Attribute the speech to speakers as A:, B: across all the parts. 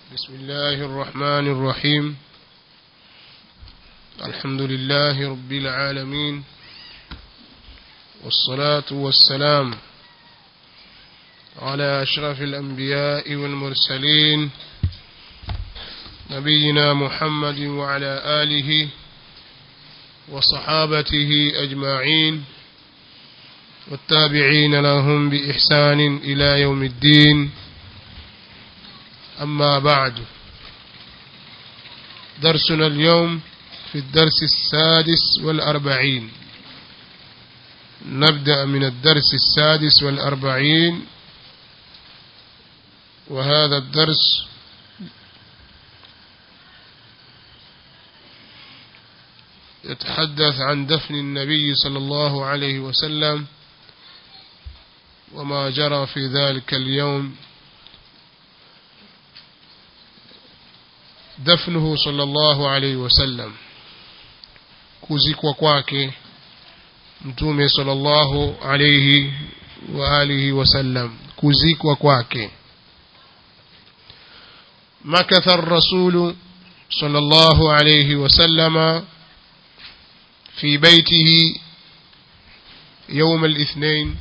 A: بسم الله الرحمن الرحيم الحمد لله رب العالمين والصلاة والسلام على أشرف الأنبياء والمرسلين نبينا محمد وعلى آله وصحابته أجمعين والتابعين لهم بإحسان إلى يوم الدين أما بعد درسنا اليوم في الدرس السادس والأربعين نبدأ من الدرس السادس والأربعين وهذا الدرس يتحدث عن دفن النبي صلى الله عليه وسلم وما جرى في ذلك اليوم دفنه صلى الله عليه وسلم kuzikwa kwake mtume sallallahu alayhi wa alihi wasallam kuzikwa kwake makatha ar-rasul sallallahu alayhi wasallam في بيته يوم الاثنين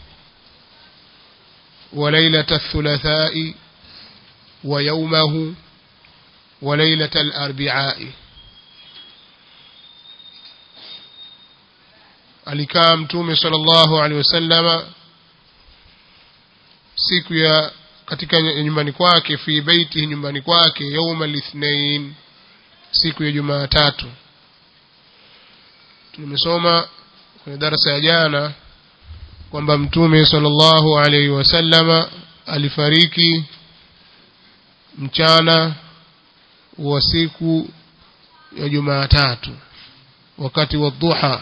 A: وليلة الثلاثاء ويومه وليلة الأربعاء alikaa mtume sallallahu alaihi wasallama siku ya katika nyumbani kwake fi baiti nyumbani kwake yauma lithnain siku ya jumatatu tumesoma kwenye darasa ya jana kwamba mtume sallallahu alaihi wasallama alifariki mchana wa siku ya Jumatatu wakati wa dhuha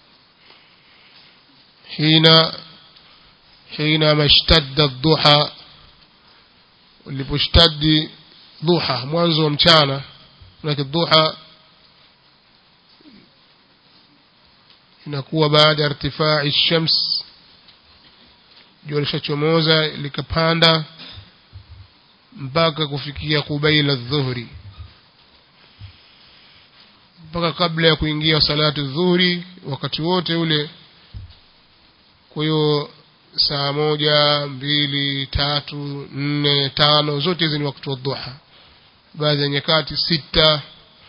A: hina hina mashtadda dhuha uliposhtadi dhuha mwanzo wa mchana lakini dhuha inakuwa baada ya irtifai shams jua lishachomoza likapanda mpaka kufikia kubaila dhuhri mpaka kabla ya kuingia salatu dhuhuri wakati wote ule kwa hiyo saa moja mbili tatu nne tano zote hizi ni wakati wa dhuha baadhi ya nyakati sita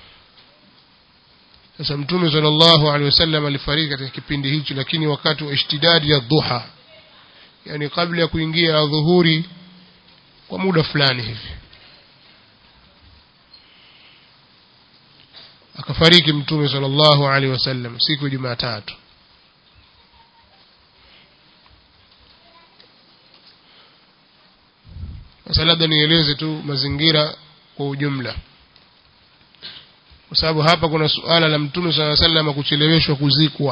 A: sasa mtume sallallahu alaihi wasallam alifariki katika kipindi hicho lakini wakati wa ishtidadi ya dhuha yani kabla ya kuingia dhuhuri kwa muda fulani hivi akafariki mtume sallallahu alaihi wasallam siku ya Jumatatu sasa labda nieleze tu mazingira kwa ujumla kwa sababu hapa kuna suala la mtume sallallahu alaihi wasallam kucheleweshwa kuzikwa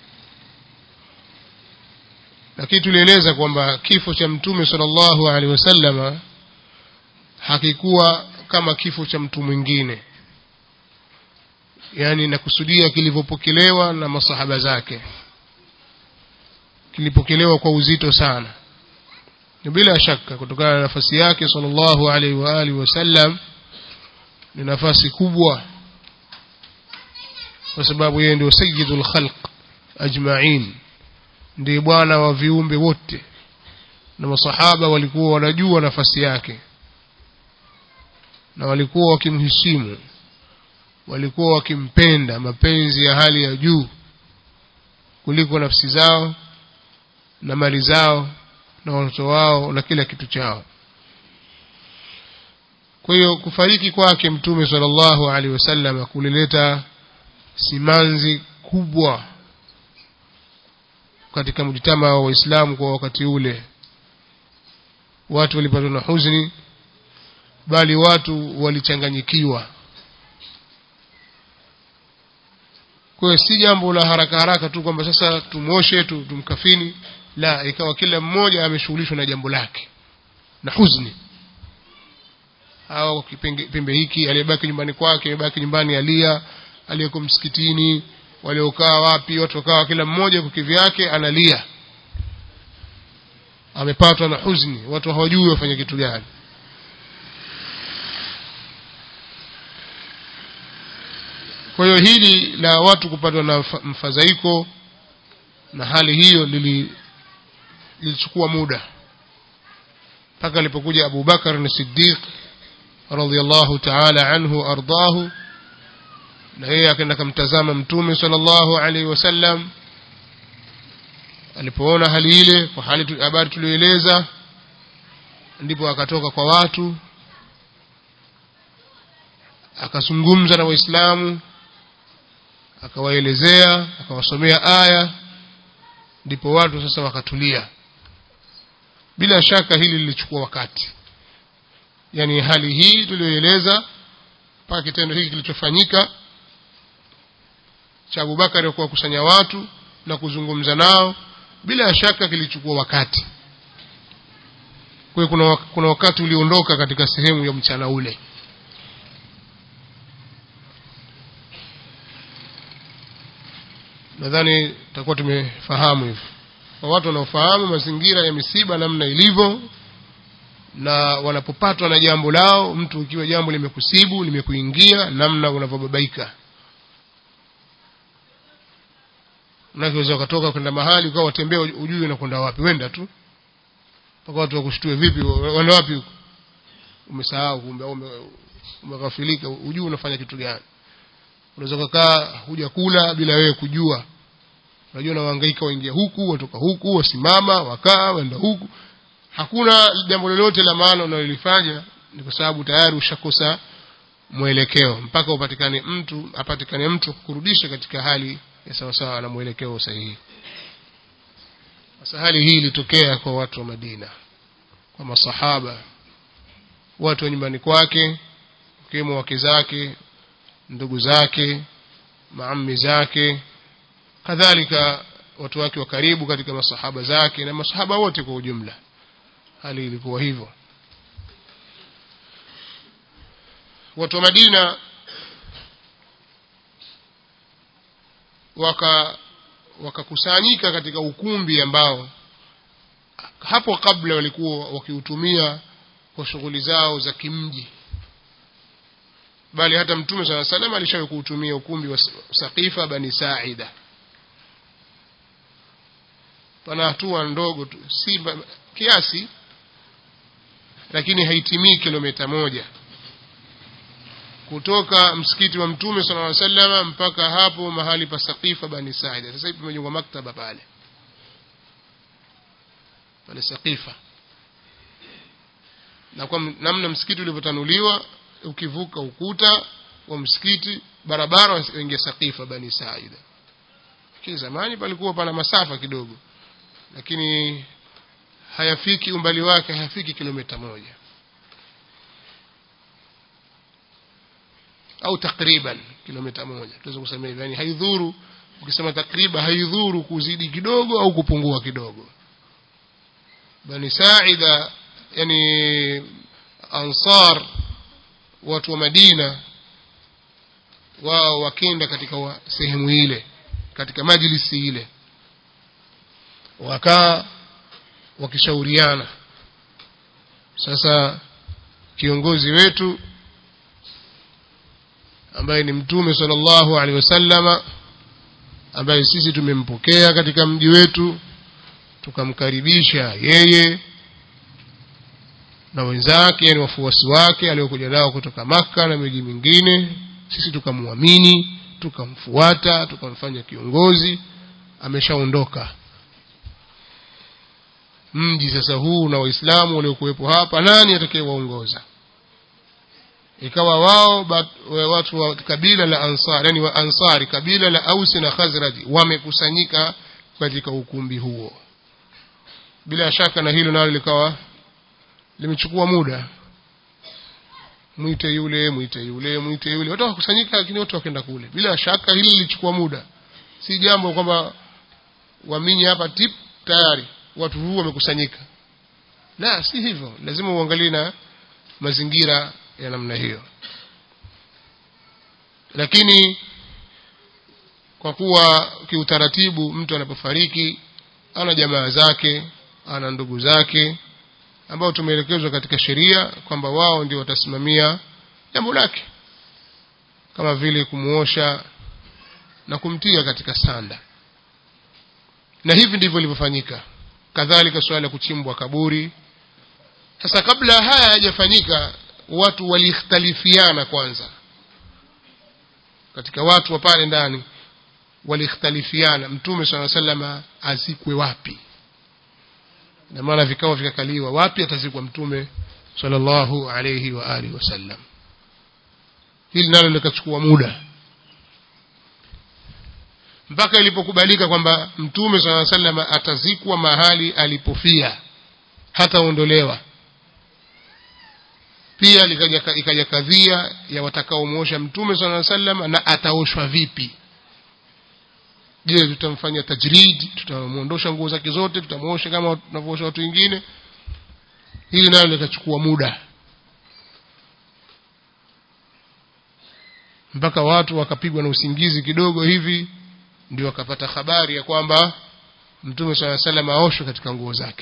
A: lakini tulieleza kwamba kifo cha mtume sallallahu alaihi wasallama hakikuwa kama kifo cha mtu mwingine yani nakusudia kilivyopokelewa na masahaba zake kilipokelewa kwa uzito sana na bila shaka kutokana na nafasi yake sallallahu alaihi wa alihi wasallam ni nafasi kubwa kwa sababu yeye ndio sayyidul khalq ajma'in ndiye bwana wa viumbe wote na masahaba walikuwa wanajua nafasi yake na walikuwa wakimheshimu walikuwa wakimpenda mapenzi ya hali ya juu kuliko nafsi zao na mali zao na watoto wao na kila kitu chao kwa hiyo kufariki kwake mtume sallallahu alaihi wasallam kulileta simanzi kubwa katika mjitama wa waislamu kwa wakati ule watu walipatwa na huzuni bali watu walichanganyikiwa kwa hiyo si jambo la haraka haraka tu kwamba sasa tumoshe tu, tumkafini la ikawa kila mmoja ameshughulishwa na jambo lake na huzuni au kipembe hiki aliyebaki nyumbani kwake aliyebaki nyumbani alia aliyeko msikitini waliokaa wapi watu wakawa kila mmoja kwa kivyake analia amepatwa na huzuni watu hawajui wafanye kitu gani kwa hiyo hili la watu kupatwa na mfa- mfadhaiko na hali hiyo lili lilichukua muda mpaka alipokuja Abu Bakar ni Siddiq radhiallahu ta'ala anhu ardahu na yeye akaenda kumtazama mtume sallallahu alaihi wasallam alipoona hali ile kwa hali tu- habari tuliyoeleza ndipo akatoka kwa watu akazungumza na waislamu akawaelezea akawasomea aya ndipo watu sasa wakatulia bila shaka hili lilichukua wakati yani hali hii tuliyoeleza mpaka kitendo hiki kilichofanyika cha Abubakari kuwakusanya watu na kuzungumza nao bila shaka kilichukua wakati kwa hiyo kuna, wak- kuna wakati uliondoka katika sehemu ya mchana ule nadhani tutakuwa tumefahamu hivyo kwa watu wanaofahamu mazingira ya misiba namna ilivyo na wanapopatwa na jambo lao mtu ikiwa jambo limekusibu limekuingia namna unavyobabaika unaweza ukatoka kwenda mahali ukawa watembea ujui unakwenda wapi wenda tu mpaka watu wakushtue vipi wenda wapi huko umesahau kumbe au ume- umeghafilika ujui unafanya kitu gani unaweza kukaa huja kula bila wewe kujua unajua na wahangaika waingia huku watoka huku wasimama wakaa waenda huku hakuna jambo lolote la maana unalolifanya ni kwa sababu tayari ushakosa mwelekeo mpaka upatikane mtu apatikane mtu kurudisha katika hali ya sawasawa na mwelekeo sahihi sasa hali hii ilitokea kwa watu wa Madina kwa masahaba watu wa nyumbani kwake wakiwemo wake zake ndugu zake maammi zake kadhalika watu wake wa karibu katika masahaba zake na masahaba wote kwa ujumla hali ilikuwa hivyo watu wa Madina waka wakakusanyika katika ukumbi ambao hapo kabla walikuwa wakiutumia kwa shughuli zao za kimji bali hata mtume sala salam alishawahi kuutumia ukumbi wa Saqifa bani Saida pana hatua ndogo tu si ba- kiasi lakini haitimii kilomita moja kutoka msikiti wa mtume sallallahu alaihi wasallam mpaka hapo mahali pa Saqifa bani Saida sasa hivi pamejengwa maktaba pale pale Saqifa na kwa m- namna msikiti ulivyotanuliwa ukivuka ukuta wa msikiti barabara waingia Saqifa bani Saida lakini zamani palikuwa pana masafa kidogo lakini hayafiki umbali wake hayafiki kilomita moja au takriban kilomita moja tunaweza kusema hivyo yani haidhuru ukisema takriban haidhuru kuzidi kidogo au kupungua kidogo bani saida yani ansar watu wa madina wao wakenda katika wa, sehemu ile katika majlisi ile wakaa wakishauriana sasa kiongozi wetu ambaye ni mtume sallallahu alaihi wasallama ambaye sisi tumempokea katika mji wetu tukamkaribisha yeye na wenzake yani wafuasi wake aliokuja nao kutoka maka na miji mingine sisi tukamwamini tukamfuata tukamfanya kiongozi ameshaondoka mji sasa huu na waislamu waliokuwepo hapa nani atakayewaongoza ikawa wao bat- wa- watu wa kabila la ansar yani wa ansari kabila la ausi na khazraji wamekusanyika katika ukumbi huo bila shaka na hilo nalo likawa limechukua muda mwite yule mwite yule mwite yule watu wakusanyika lakini watu wakenda kule bila shaka hili lilichukua muda si jambo kwamba waminyi hapa tip tayari watu huu wamekusanyika la si hivyo lazima uangalie na mazingira ya namna hiyo lakini kwa kuwa kiutaratibu mtu anapofariki ana jamaa zake ana ndugu zake ambao tumeelekezwa katika sheria kwamba wao ndio watasimamia jambo lake kama vile kumuosha na kumtia katika sanda na hivi ndivyo ilivyofanyika kadhalika suala la kuchimbwa kaburi sasa kabla haya hayajafanyika watu walikhtalifiana kwanza katika watu wa pale ndani walikhtalifiana mtume saa salama azikwe wapi na maana vikao vikakaliwa wapi atazikwa mtume sallallahu alayhi wa alihi wasallam hili nalo likachukua muda mpaka ilipokubalika kwamba mtume saa sallam atazikwa mahali alipofia hataondolewa pia likaja ikaja kadhia ya watakaomwosha mtume saa sallam na ataoshwa vipi je tutamfanya tajrid tutamwondosha nguo zake zote tutamwosha kama tunavyoosha watu wengine hili nalo likachukua muda mpaka watu wakapigwa na usingizi kidogo hivi ndio wakapata habari ya kwamba mtume saa salam aoshwe katika nguo zake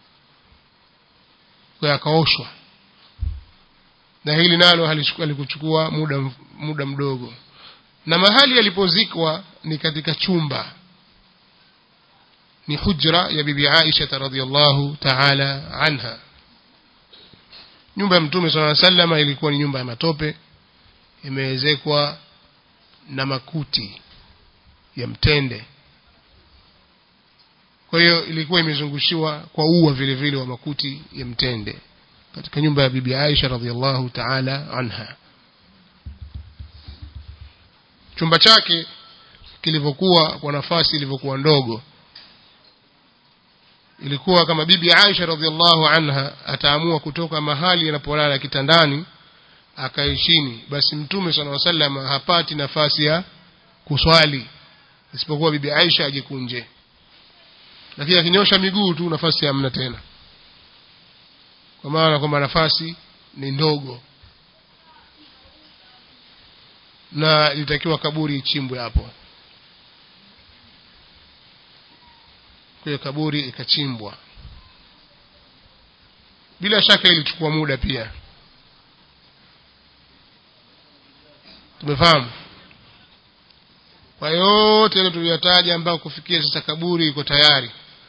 A: kwa akaoshwa na hili nalo halikuchukua muda muda mdogo na mahali alipozikwa ni katika chumba ni hujra ya bibi Aisha radhiallahu ta'ala anha nyumba ya mtume sallallahu alaihi wasallam ilikuwa ni nyumba ya matope imeezekwa na makuti ya mtende kwa hiyo ilikuwa imezungushiwa kwa ua vile vile wa makuti ya mtende katika nyumba ya bibi Aisha radhiallahu ta'ala anha chumba chake kilivyokuwa kwa nafasi ilivyokuwa ndogo ilikuwa kama bibi Aisha radhiallahu anha ataamua kutoka mahali anapolala kitandani akae chini basi mtume sallallahu alaihi wasallam hapati nafasi ya kuswali isipokuwa bibi Aisha ajikunje lakini akinyosha miguu tu nafasi hamna tena kwa maana kwamba nafasi ni ndogo na ilitakiwa kaburi ichimbwe hapo kwa hiyo kaburi ikachimbwa bila shaka ilichukua muda pia tumefahamu kwa yote ile tuliyotaja ambayo kufikia sasa kaburi iko tayari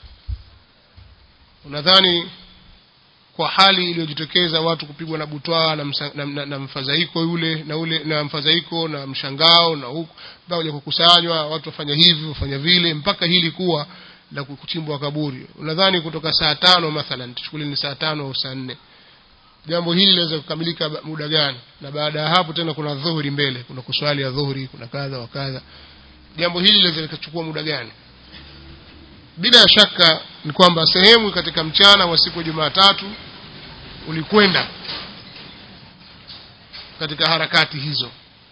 A: unadhani kwa hali iliyojitokeza watu kupigwa na butwaa na, msa, na, na, na mfadhaiko yule na ule na mfadhaiko na mshangao na huku mpaka kuja kukusanywa watu wafanya hivi wafanya vile mpaka hili kuwa la kuchimbwa kaburi unadhani kutoka saa tano mathalan tuchukulie ni saa tano au saa nne jambo hili linaweza kukamilika muda gani na baada ya hapo tena kuna dhuhuri mbele kuna kuswali ya dhuhuri kuna kadha wa kadha jambo hili linaweza likachukua muda gani bila shaka ni kwamba sehemu katika mchana wa siku ya Jumatatu ulikwenda katika harakati hizo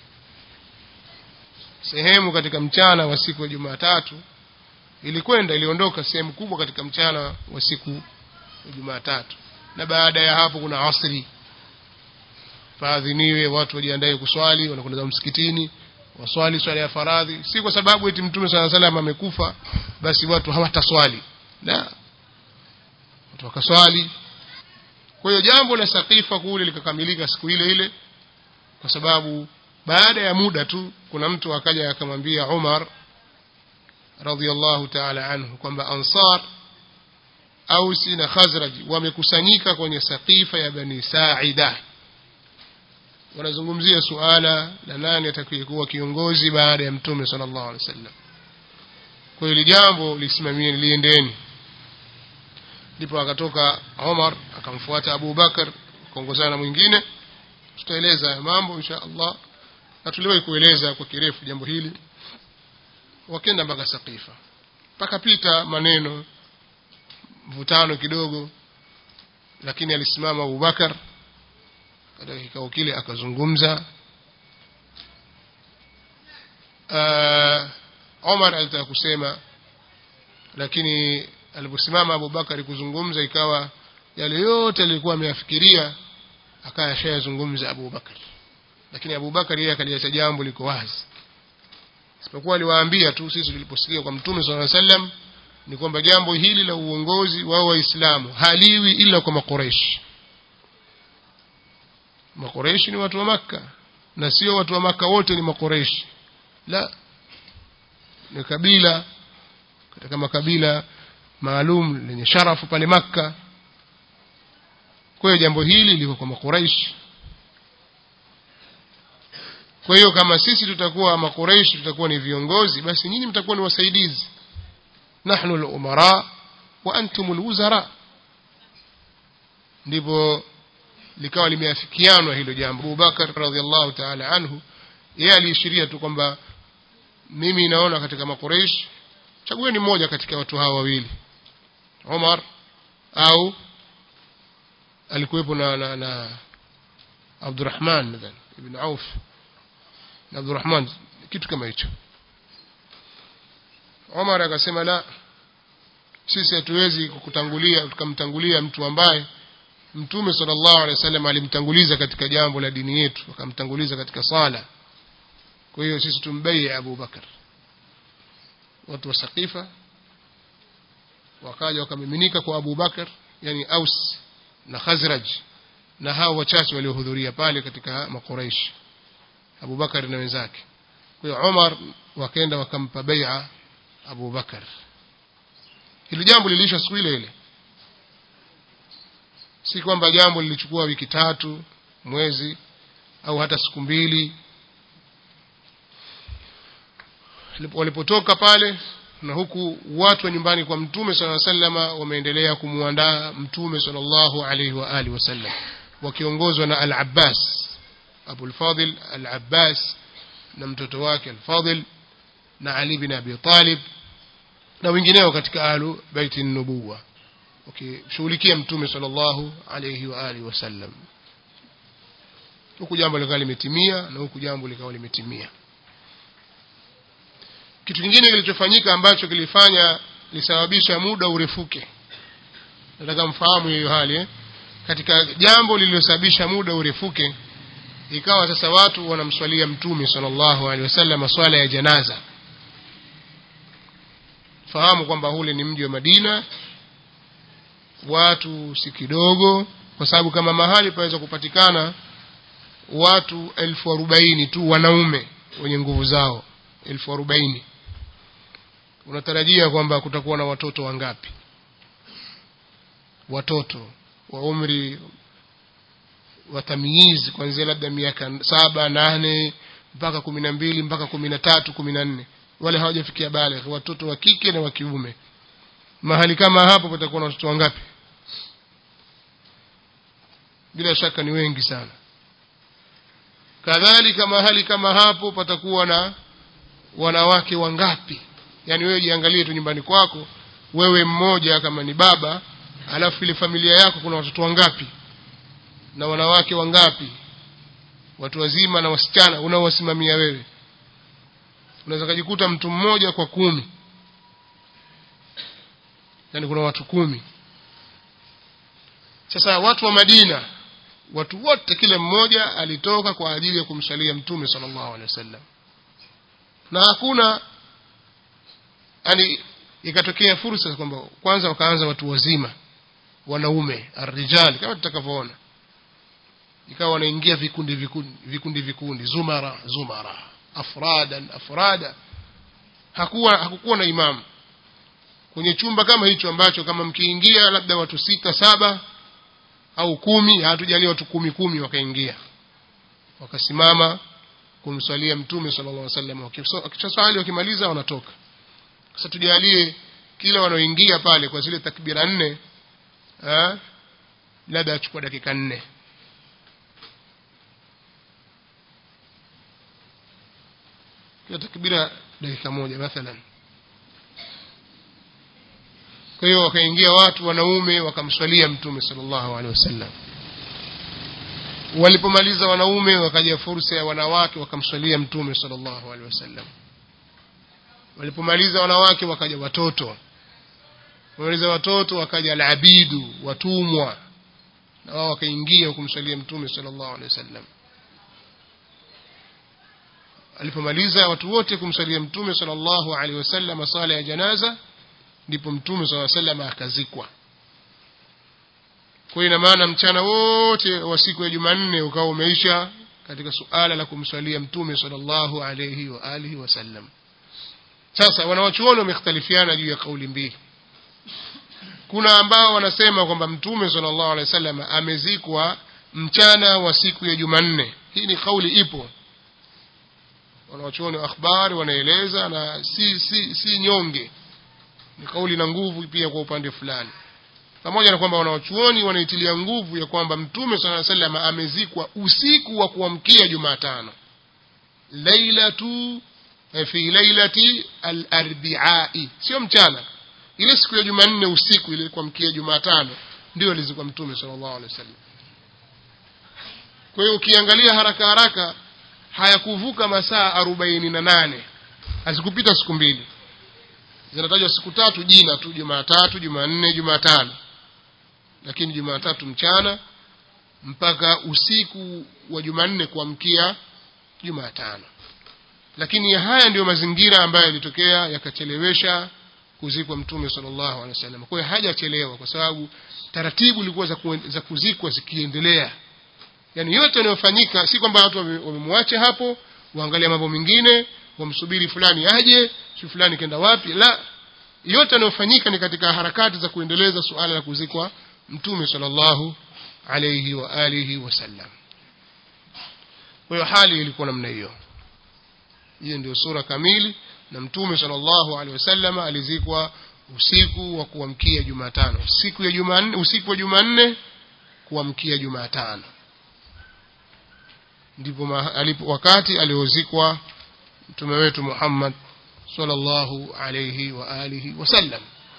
A: sehemu katika mchana wa siku ya Jumatatu ilikwenda iliondoka sehemu kubwa katika mchana wa siku ya Jumatatu na baada ya hapo kuna asri faadhiniwe watu wajiandae kuswali wanakwenda msikitini waswali swala ya faradhi si kwa sababu eti mtume sala salam amekufa basi watu hawataswali la watu wakaswali kwa hiyo jambo la sakifa kule likakamilika siku ile ile kwa sababu baada ya muda tu kuna mtu akaja akamwambia Umar radhiallahu ta'ala anhu kwamba ansar ausi na khazraj wamekusanyika kwenye sakifa ya bani saida wanazungumzia suala la nani atakayekuwa kiongozi baada ya mtume sallallahu alaihi wasallam kwa hiyo jambo lisimamie liendeni ndipo akatoka Omar akamfuata Abu Bakar kuongozana na mwingine tutaeleza mambo insha Allah na tuliwahi kueleza kwa kirefu jambo hili wakenda mpaka Saqifa pakapita maneno mvutano kidogo lakini alisimama Abu Bakar katika kikao kile akazungumza uh, Omar alitaka kusema lakini aliposimama Abu Bakari kuzungumza ikawa yale yote alikuwa ameyafikiria akaya shayazungumza Abu Bakari lakini Abu Bakari yeye akaliacha jambo liko wazi isipokuwa aliwaambia tu sisi tuliposikia kwa Mtume صلى الله عليه وسلم ni kwamba jambo hili la uongozi wa waislamu haliwi ila kwa makoreshi makoreshi ni watu wa maka na sio watu wa maka wote ni makoreshi la ni kabila katika makabila maalum lenye sharafu pale makka kwa hiyo jambo hili liko kwa makuraishi kwa hiyo kama sisi tutakuwa makuraishi tutakuwa ni viongozi basi nyinyi mtakuwa ni wasaidizi nahnu al-umara wa antum al-wuzara ndipo likawa limeafikianwa hilo jambo Abubakar radhiallahu ta'ala anhu yeye aliishiria tu kwamba mimi naona katika makuraish chagueni mmoja katika watu hawa wawili Umar au alikuwepo na, na, na Abdurrahman nadhani ibn Auf na Abdurrahman kitu kama hicho Umar akasema la sisi hatuwezi kukutangulia tukamtangulia mtu ambaye Mtume sallallahu alaihi wasallam alimtanguliza katika jambo la dini yetu akamtanguliza katika sala kwa hiyo sisi tumbai Abu Bakar watu wa Saqifa wakaja wakamiminika kwa Abu Bakar yani Aus na Khazraj na hao wachache waliohudhuria pale katika makuraish Abu Bakar na wenzake kwa hiyo Umar wakaenda wakampa bai'a Abu Bakar hilo jambo liliisha siku ile ile si kwamba jambo lilichukua wiki tatu mwezi au hata siku mbili walipotoka pale na huku watu wa nyumbani kwa mtume sala sallama wameendelea kumwandaa mtume sallallahu alaihi wa alihi wasallam wakiongozwa na al-Abbas Abu al-Fadil al-Abbas na mtoto wake al-Fadil na Ali bin Abi Talib na wengineo katika ahlu baiti nubuwa wakishughulikia mtume sallallahu alaihi wa alihi wasallam huku jambo likawa limetimia na huku jambo likawa limetimia kitu kingine kilichofanyika ambacho kilifanya lisababisha muda urefuke nataka mfahamu hiyo hali eh? katika jambo lililosababisha muda urefuke ikawa sasa watu wanamswalia mtume sallallahu alaihi wasallam swala ya janaza fahamu kwamba ule ni mji wa Madina watu si kidogo kwa sababu kama mahali paweza kupatikana watu elfu arobaini tu wanaume wenye nguvu zao elfu arobaini unatarajia kwamba kutakuwa na watoto wangapi watoto wa umri wa tamyizi kuanzia labda miaka saba nane mpaka kumi na mbili mpaka kumi na tatu kumi na nne wale hawajafikia baligh watoto wa kike na wa kiume mahali kama hapo patakuwa na watoto wangapi bila shaka ni wengi sana kadhalika mahali kama hapo patakuwa na wanawake wangapi yani wewe jiangalie tu nyumbani kwako wewe mmoja kama ni baba alafu ile familia yako kuna watoto wangapi na wanawake wangapi watu wazima na wasichana unaowasimamia wewe unaweza kujikuta mtu mmoja kwa kumi yani kuna watu kumi sasa watu wa Madina watu wote kila mmoja alitoka kwa ajili ya kumsalia mtume sallallahu alaihi wasallam na hakuna yani ikatokea fursa kwamba kwanza wakaanza watu wazima wanaume arrijal kama tutakavyoona ikawa wanaingia vikundi vikundi vikundi vikundi zumara zumara afradan afrada hakuwa hakukuwa na imamu kwenye chumba kama hicho ambacho kama mkiingia labda watu sita saba au kumi hatujalia watu kumi kumi wakaingia wakasimama kumswalia mtume sallallahu alaihi wasallam wakishaswali wakimaliza wanatoka sasa tujalie kila wanaoingia pale kwa zile takbira nne eh labda achukua dakika nne kila takbira dakika moja mathalan kwa hiyo wakaingia watu wanaume wakamswalia mtume sallallahu alaihi wasallam walipomaliza wanaume wakaja fursa ya wanawake wakamswalia mtume sallallahu alaihi wasallam walipomaliza wanawake wakaja watoto wamaliza watoto wakaja alabidu watumwa na wao wakaingia kumswalia mtume sallallahu alaihi wasallam alipomaliza watu wote kumswalia mtume sallallahu alaihi wasallam sala ya janaza ndipo mtume sallallahu alaihi wasallam akazikwa kwa ina maana mchana wote wa siku ya Jumanne ukawa umeisha katika suala la kumswalia mtume sallallahu alaihi wa alihi wasallam sasa wanawachuoni wamekhtalifiana juu ya kauli mbili kuna ambao wanasema kwamba mtume sallallahu alaihi wasallam amezikwa mchana wa siku ya Jumanne hii ni kauli ipo wanawachuoni wa akhbari wanaeleza na si si si nyonge ni kauli na nguvu pia kwa upande fulani pamoja na kwamba wanawachuoni wanaitilia nguvu ya kwamba mtume sallallahu alaihi wasallam amezikwa usiku wa kuamkia Jumatano lailatu fi lailati al-arbi'i sio mchana ile siku ya Jumanne usiku ile kuamkia Jumatano ndio alizikwa mtume sallallahu alaihi wasallam kwa hiyo ukiangalia haraka haraka hayakuvuka masaa arobaini na nane hazikupita siku mbili zinatajwa siku tatu jina tu Jumatatu Jumanne Jumatano lakini Jumatatu mchana mpaka usiku wa Jumanne kuamkia Jumatano lakini haya ndiyo mazingira ambayo yalitokea yakachelewesha kuzikwa mtume sallallahu alaihi wasallam kwa hiyo hajachelewa kwa sababu taratibu ilikuwa za, ku, za kuzikwa zikiendelea yani yote yanayofanyika si kwamba watu wamemwacha hapo waangalia mambo mengine wamsubiri fulani aje si fulani kenda wapi la yote yanayofanyika ni katika harakati za kuendeleza suala la kuzikwa mtume sallallahu alayhi wa alihi wasallam kwa hiyo hali ilikuwa namna hiyo hiyo ndio sura kamili na mtume sallallahu alaihi wasallam alizikwa usiku wa kuamkia Jumatano siku ya Jumanne usiku wa Jumanne kuamkia Jumatano ndipo alipo wakati aliozikwa mtume wetu Muhammad sallallahu alayhi wa alihi wasallam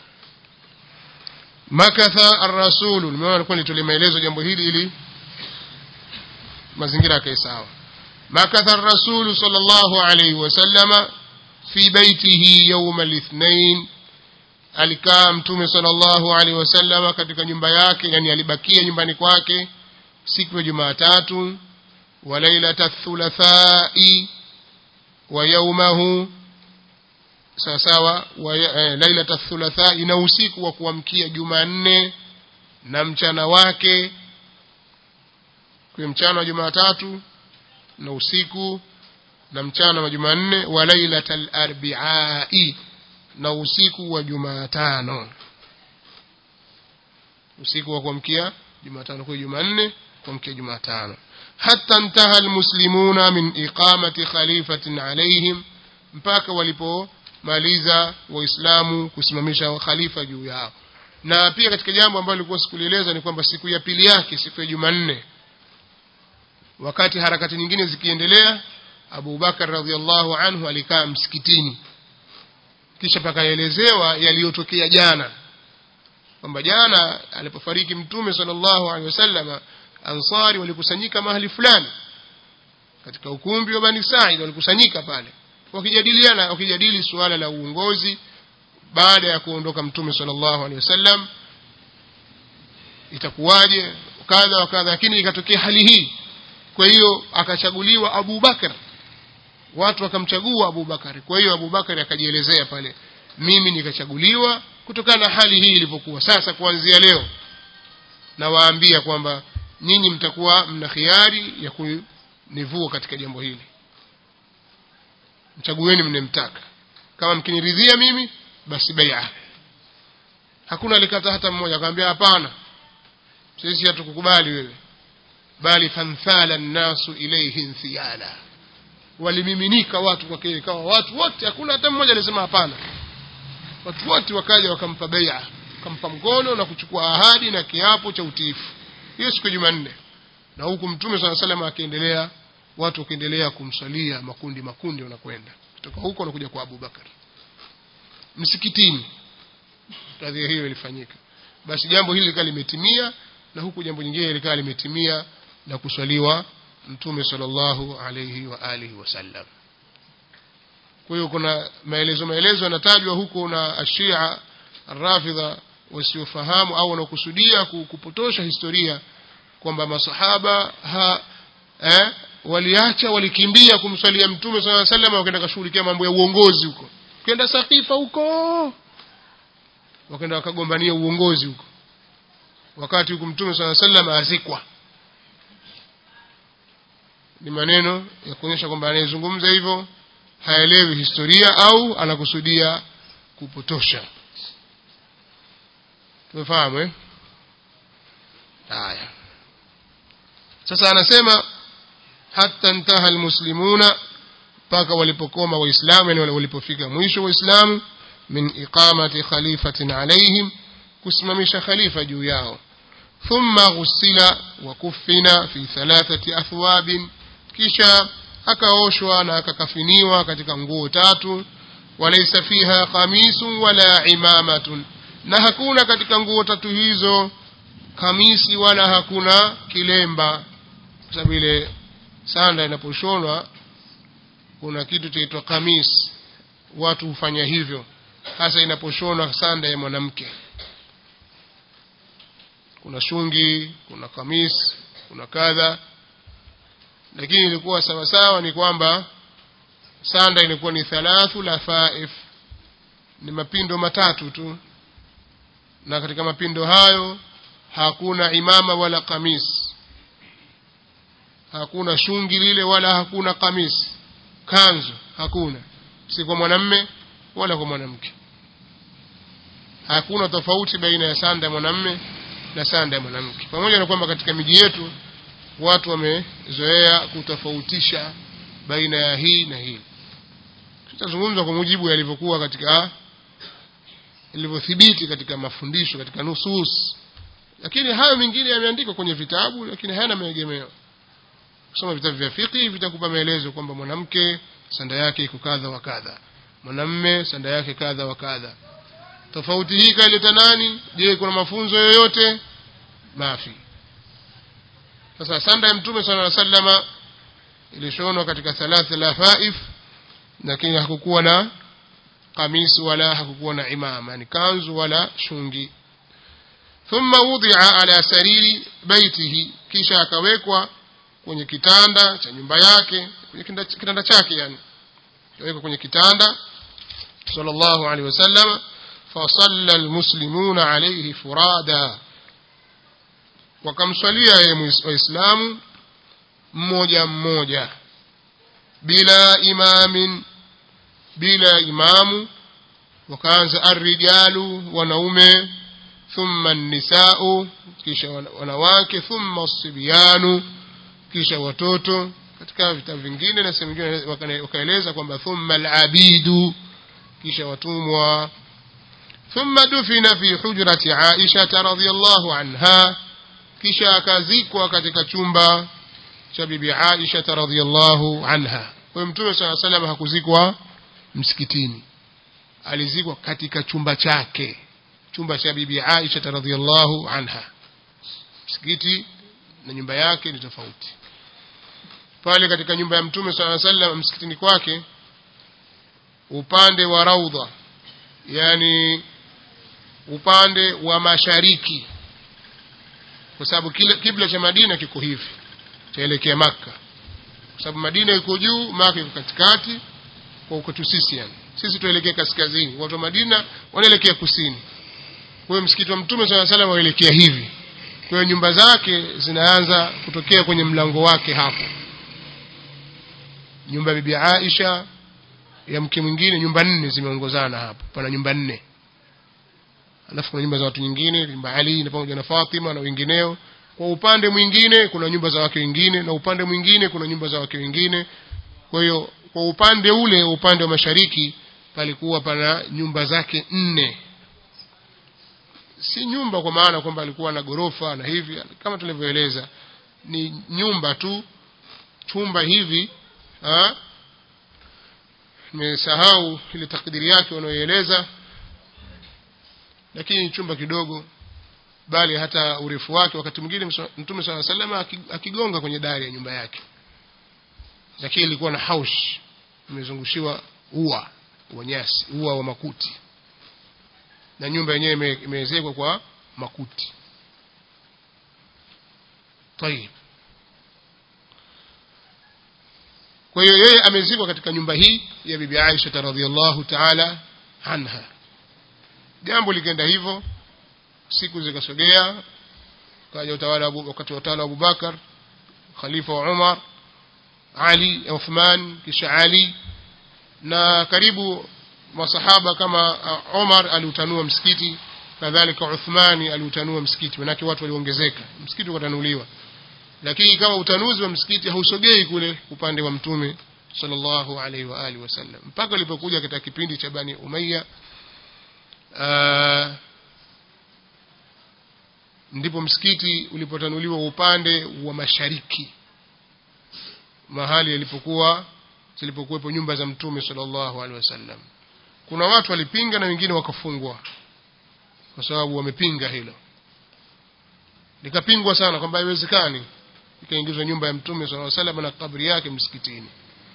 A: makatha ar-rasul nimeona alikuwa nitolee maelezo jambo hili ili mazingira yake sawa makatha ar-rasul sallallahu alayhi wasallam fi baitihi yawm al-ithnain alikaa mtume sallallahu alaihi wasallam katika nyumba yake yani alibakia nyumbani kwake siku ya Jumatatu wa lailata thulathai wa yawmahu sawa sawa wa eh, lailata thulathai na usiku wa kuamkia Jumanne na mchana wake kwa mchana wa Jumatatu na usiku na mchana wa Jumanne wa lailatal arbi'i na usiku wa Jumatano usiku wa kuamkia Jumatano kwa Jumanne kuamkia Jumatano hatta intaha almuslimuna min iqamati khalifatin alaihim mpaka walipomaliza waislamu kusimamisha khalifa juu yao na pia katika jambo ambalo lilikuwa sikulieleza ni kwamba siku ya pili yake siku ya Jumanne wakati harakati nyingine zikiendelea Abu Bakar radhiallahu anhu alikaa msikitini kisha pakaelezewa yaliyotokea jana kwamba jana alipofariki mtume sallallahu alaihi wasallam ansari walikusanyika mahali fulani katika ukumbi wa Bani Said walikusanyika pale wakijadiliana wakijadili suala la uongozi baada ya kuondoka mtume sallallahu alaihi wasallam itakuwaje kadha wa kadha lakini ikatokea hali hii kwa hiyo akachaguliwa Abu Bakar watu wakamchagua Abu Bakari kwa hiyo Abu Bakari akajielezea pale mimi nikachaguliwa kutokana na hali hii ilivyokuwa sasa kuanzia leo nawaambia kwamba nyinyi mtakuwa mna khiari ya kunivua katika jambo hili mchagueni mnemtaka kama mkiniridhia mimi basi bai'a hakuna alikata hata mmoja akamwambia hapana sisi hatukukubali wewe bali fanthala nnasu ilayhi inthiala walimiminika watu kwake ikawa watu wote hakuna hata mmoja alisema hapana watu wote wakaja wakampa bai'a wakampa mkono na kuchukua ahadi na kiapo cha utiifu hiyo siku ya Jumanne na huku mtume swalla salam akiendelea watu wakiendelea kumsalia makundi makundi wanakwenda kutoka huko wanakuja kwa Abu Bakar msikitini kadhia hiyo ilifanyika basi jambo hili likawa limetimia na huku jambo jingine likawa limetimia na kuswaliwa mtume sallallahu alayhi wa alihi wasallam kwa hiyo kuna maelezo maelezo yanatajwa huko na ashia rafidha wasiofahamu au wanaokusudia kupotosha historia kwamba masahaba ha, eh, waliacha walikimbia kumswalia mtume sallallahu alayhi wasallam wakaenda kushughulikia mambo ya uongozi huko kenda sakifa huko wakaenda wakagombania uongozi huko wakati huku mtume sallallahu alayhi wasallam azikwa ni maneno ya kuonyesha kwamba anayezungumza hivyo haelewi historia au anakusudia kupotosha tumefahamu eh haya sasa anasema hatta intaha almuslimuna mpaka walipokoma waislamu yani walipofika mwisho waislamu min iqamati khalifatin alaihim kusimamisha khalifa juu yao thumma ghusila wa kuffina fi thalathati athwabin kisha akaoshwa na akakafiniwa katika nguo tatu walaysa fiha qamisun wala imamatun na hakuna katika nguo tatu hizo kamisi wala hakuna kilemba kwa sababu ile sanda inaposhonwa kuna kitu chaitwa kamis watu hufanya hivyo hasa inaposhonwa sanda ya mwanamke kuna shungi kuna kamis kuna kadha lakini ilikuwa sawasawa ni kwamba sanda ilikuwa ni thalathu lafaif ni mapindo matatu tu na katika mapindo hayo hakuna imama wala kamis hakuna shungi lile wala hakuna kamis kanzu hakuna si kwa mwanamme wala kwa mwanamke hakuna tofauti baina ya sanda ya mwanamme na sanda ya mwanamke pamoja na kwamba katika miji yetu watu wamezoea kutofautisha baina ya hii na hii tutazungumza kwa mujibu yalivyokuwa katika ilivyothibiti katika mafundisho katika nusus lakini hayo mengine yameandikwa kwenye vitabu lakini hayana maegemeo kusoma vitabu vya fiqh vitakupa maelezo kwamba mwanamke sanda yake iko kadha wa kadha mwanamme sanda yake kadha wa kadha tofauti hii kaileta nani je kuna mafunzo yoyote mafi sasa sanda ya mtume sala sallama ilishonwa katika thalatha lafaif lakini hakukuwa na kamisi wala hakukuwa na imama yani kanzu wala shungi thumma wudia ala sariri baitihi kisha akawekwa kwenye kitanda cha nyumba yake kwenye kitanda, kitanda chake yani akawekwa kwenye kitanda sallallahu alaihi wasallam fasalla almuslimuna alayhi furada wakamswalia yeye waislamu mmoja mmoja bila imamin bila imamu wakaanza arrijalu wanaume thumma nisau kisha wanawake thumma sibyanu kisha watoto katika vitabu vingine na sehemu nyingine wakaeleza kwamba thumma alabidu kisha watumwa ثم دفن في حجرة عائشة رضي الله عنها kisha akazikwa katika chumba cha bibi Aisha radhiallahu anha. Kwa hiyo Mtume swalla salam hakuzikwa msikitini, alizikwa katika chumba chake, chumba cha bibi Aisha radhiallahu anha. Msikiti na nyumba yake ni tofauti. Pale katika nyumba ya Mtume swalla salam, msikitini kwake, upande wa raudha, yani upande wa mashariki kwa sababu kibla cha Madina kiko hivi chaelekea Makka kwa sababu Madina iko juu Makka iko katikati kwa ukwetu sisi yani sisi tuelekea kaskazini watu wa Madina wanaelekea kusini kwa hiyo msikiti wa Mtume swalla salam waelekea hivi kwa hiyo nyumba zake zinaanza kutokea kwenye mlango wake hapo nyumba ya bibi Aisha ya mke mwingine nyumba nne zimeongozana hapo pana nyumba nne alafu kuna nyumba za watu nyingine nyumba Ali na pamoja na Fatima na wengineo kwa upande mwingine kuna nyumba za wake wengine na upande mwingine kuna nyumba za wake wengine kwa hiyo kwa upande ule upande wa mashariki palikuwa pana nyumba zake nne si nyumba kwa maana kwamba alikuwa na gorofa na hivi kama tulivyoeleza ni nyumba tu chumba hivi ha nimesahau ile takdiri yake wanaoieleza lakini chumba kidogo bali hata urefu wake wakati mwingine mtume sala salama akigonga kwenye dari ya nyumba yake lakini ilikuwa na haush imezungushiwa ua wa nyasi ua wa makuti na nyumba yenyewe imeezekwa kwa makuti tayib kwa hiyo yeye amezikwa katika nyumba hii ya bibi Aisha radhiallahu ta'ala anha jambo likaenda hivyo siku zikasogea kaja utawala wakati wa utawala wa Abubakar khalifa wa Umar Ali Uthman kisha Ali na karibu masahaba kama uh, Omar aliutanua msikiti kadhalika Uthmani aliutanua msikiti manake watu waliongezeka msikiti ukatanuliwa lakini kama utanuzi wa msikiti hausogei kule upande wa mtume sallallahu alaihi wa alihi wasallam mpaka alipokuja katika kipindi cha Bani Umayya uh, ndipo msikiti ulipotanuliwa upande wa mashariki mahali yalipokuwa zilipokuwepo nyumba za mtume sallallahu alaihi wasallam kuna watu walipinga na wengine wakafungwa kwa sababu wamepinga hilo likapingwa sana kwamba haiwezekani ikaingizwa nyumba ya mtume sallallahu alaihi wasallam na kabri yake msikitini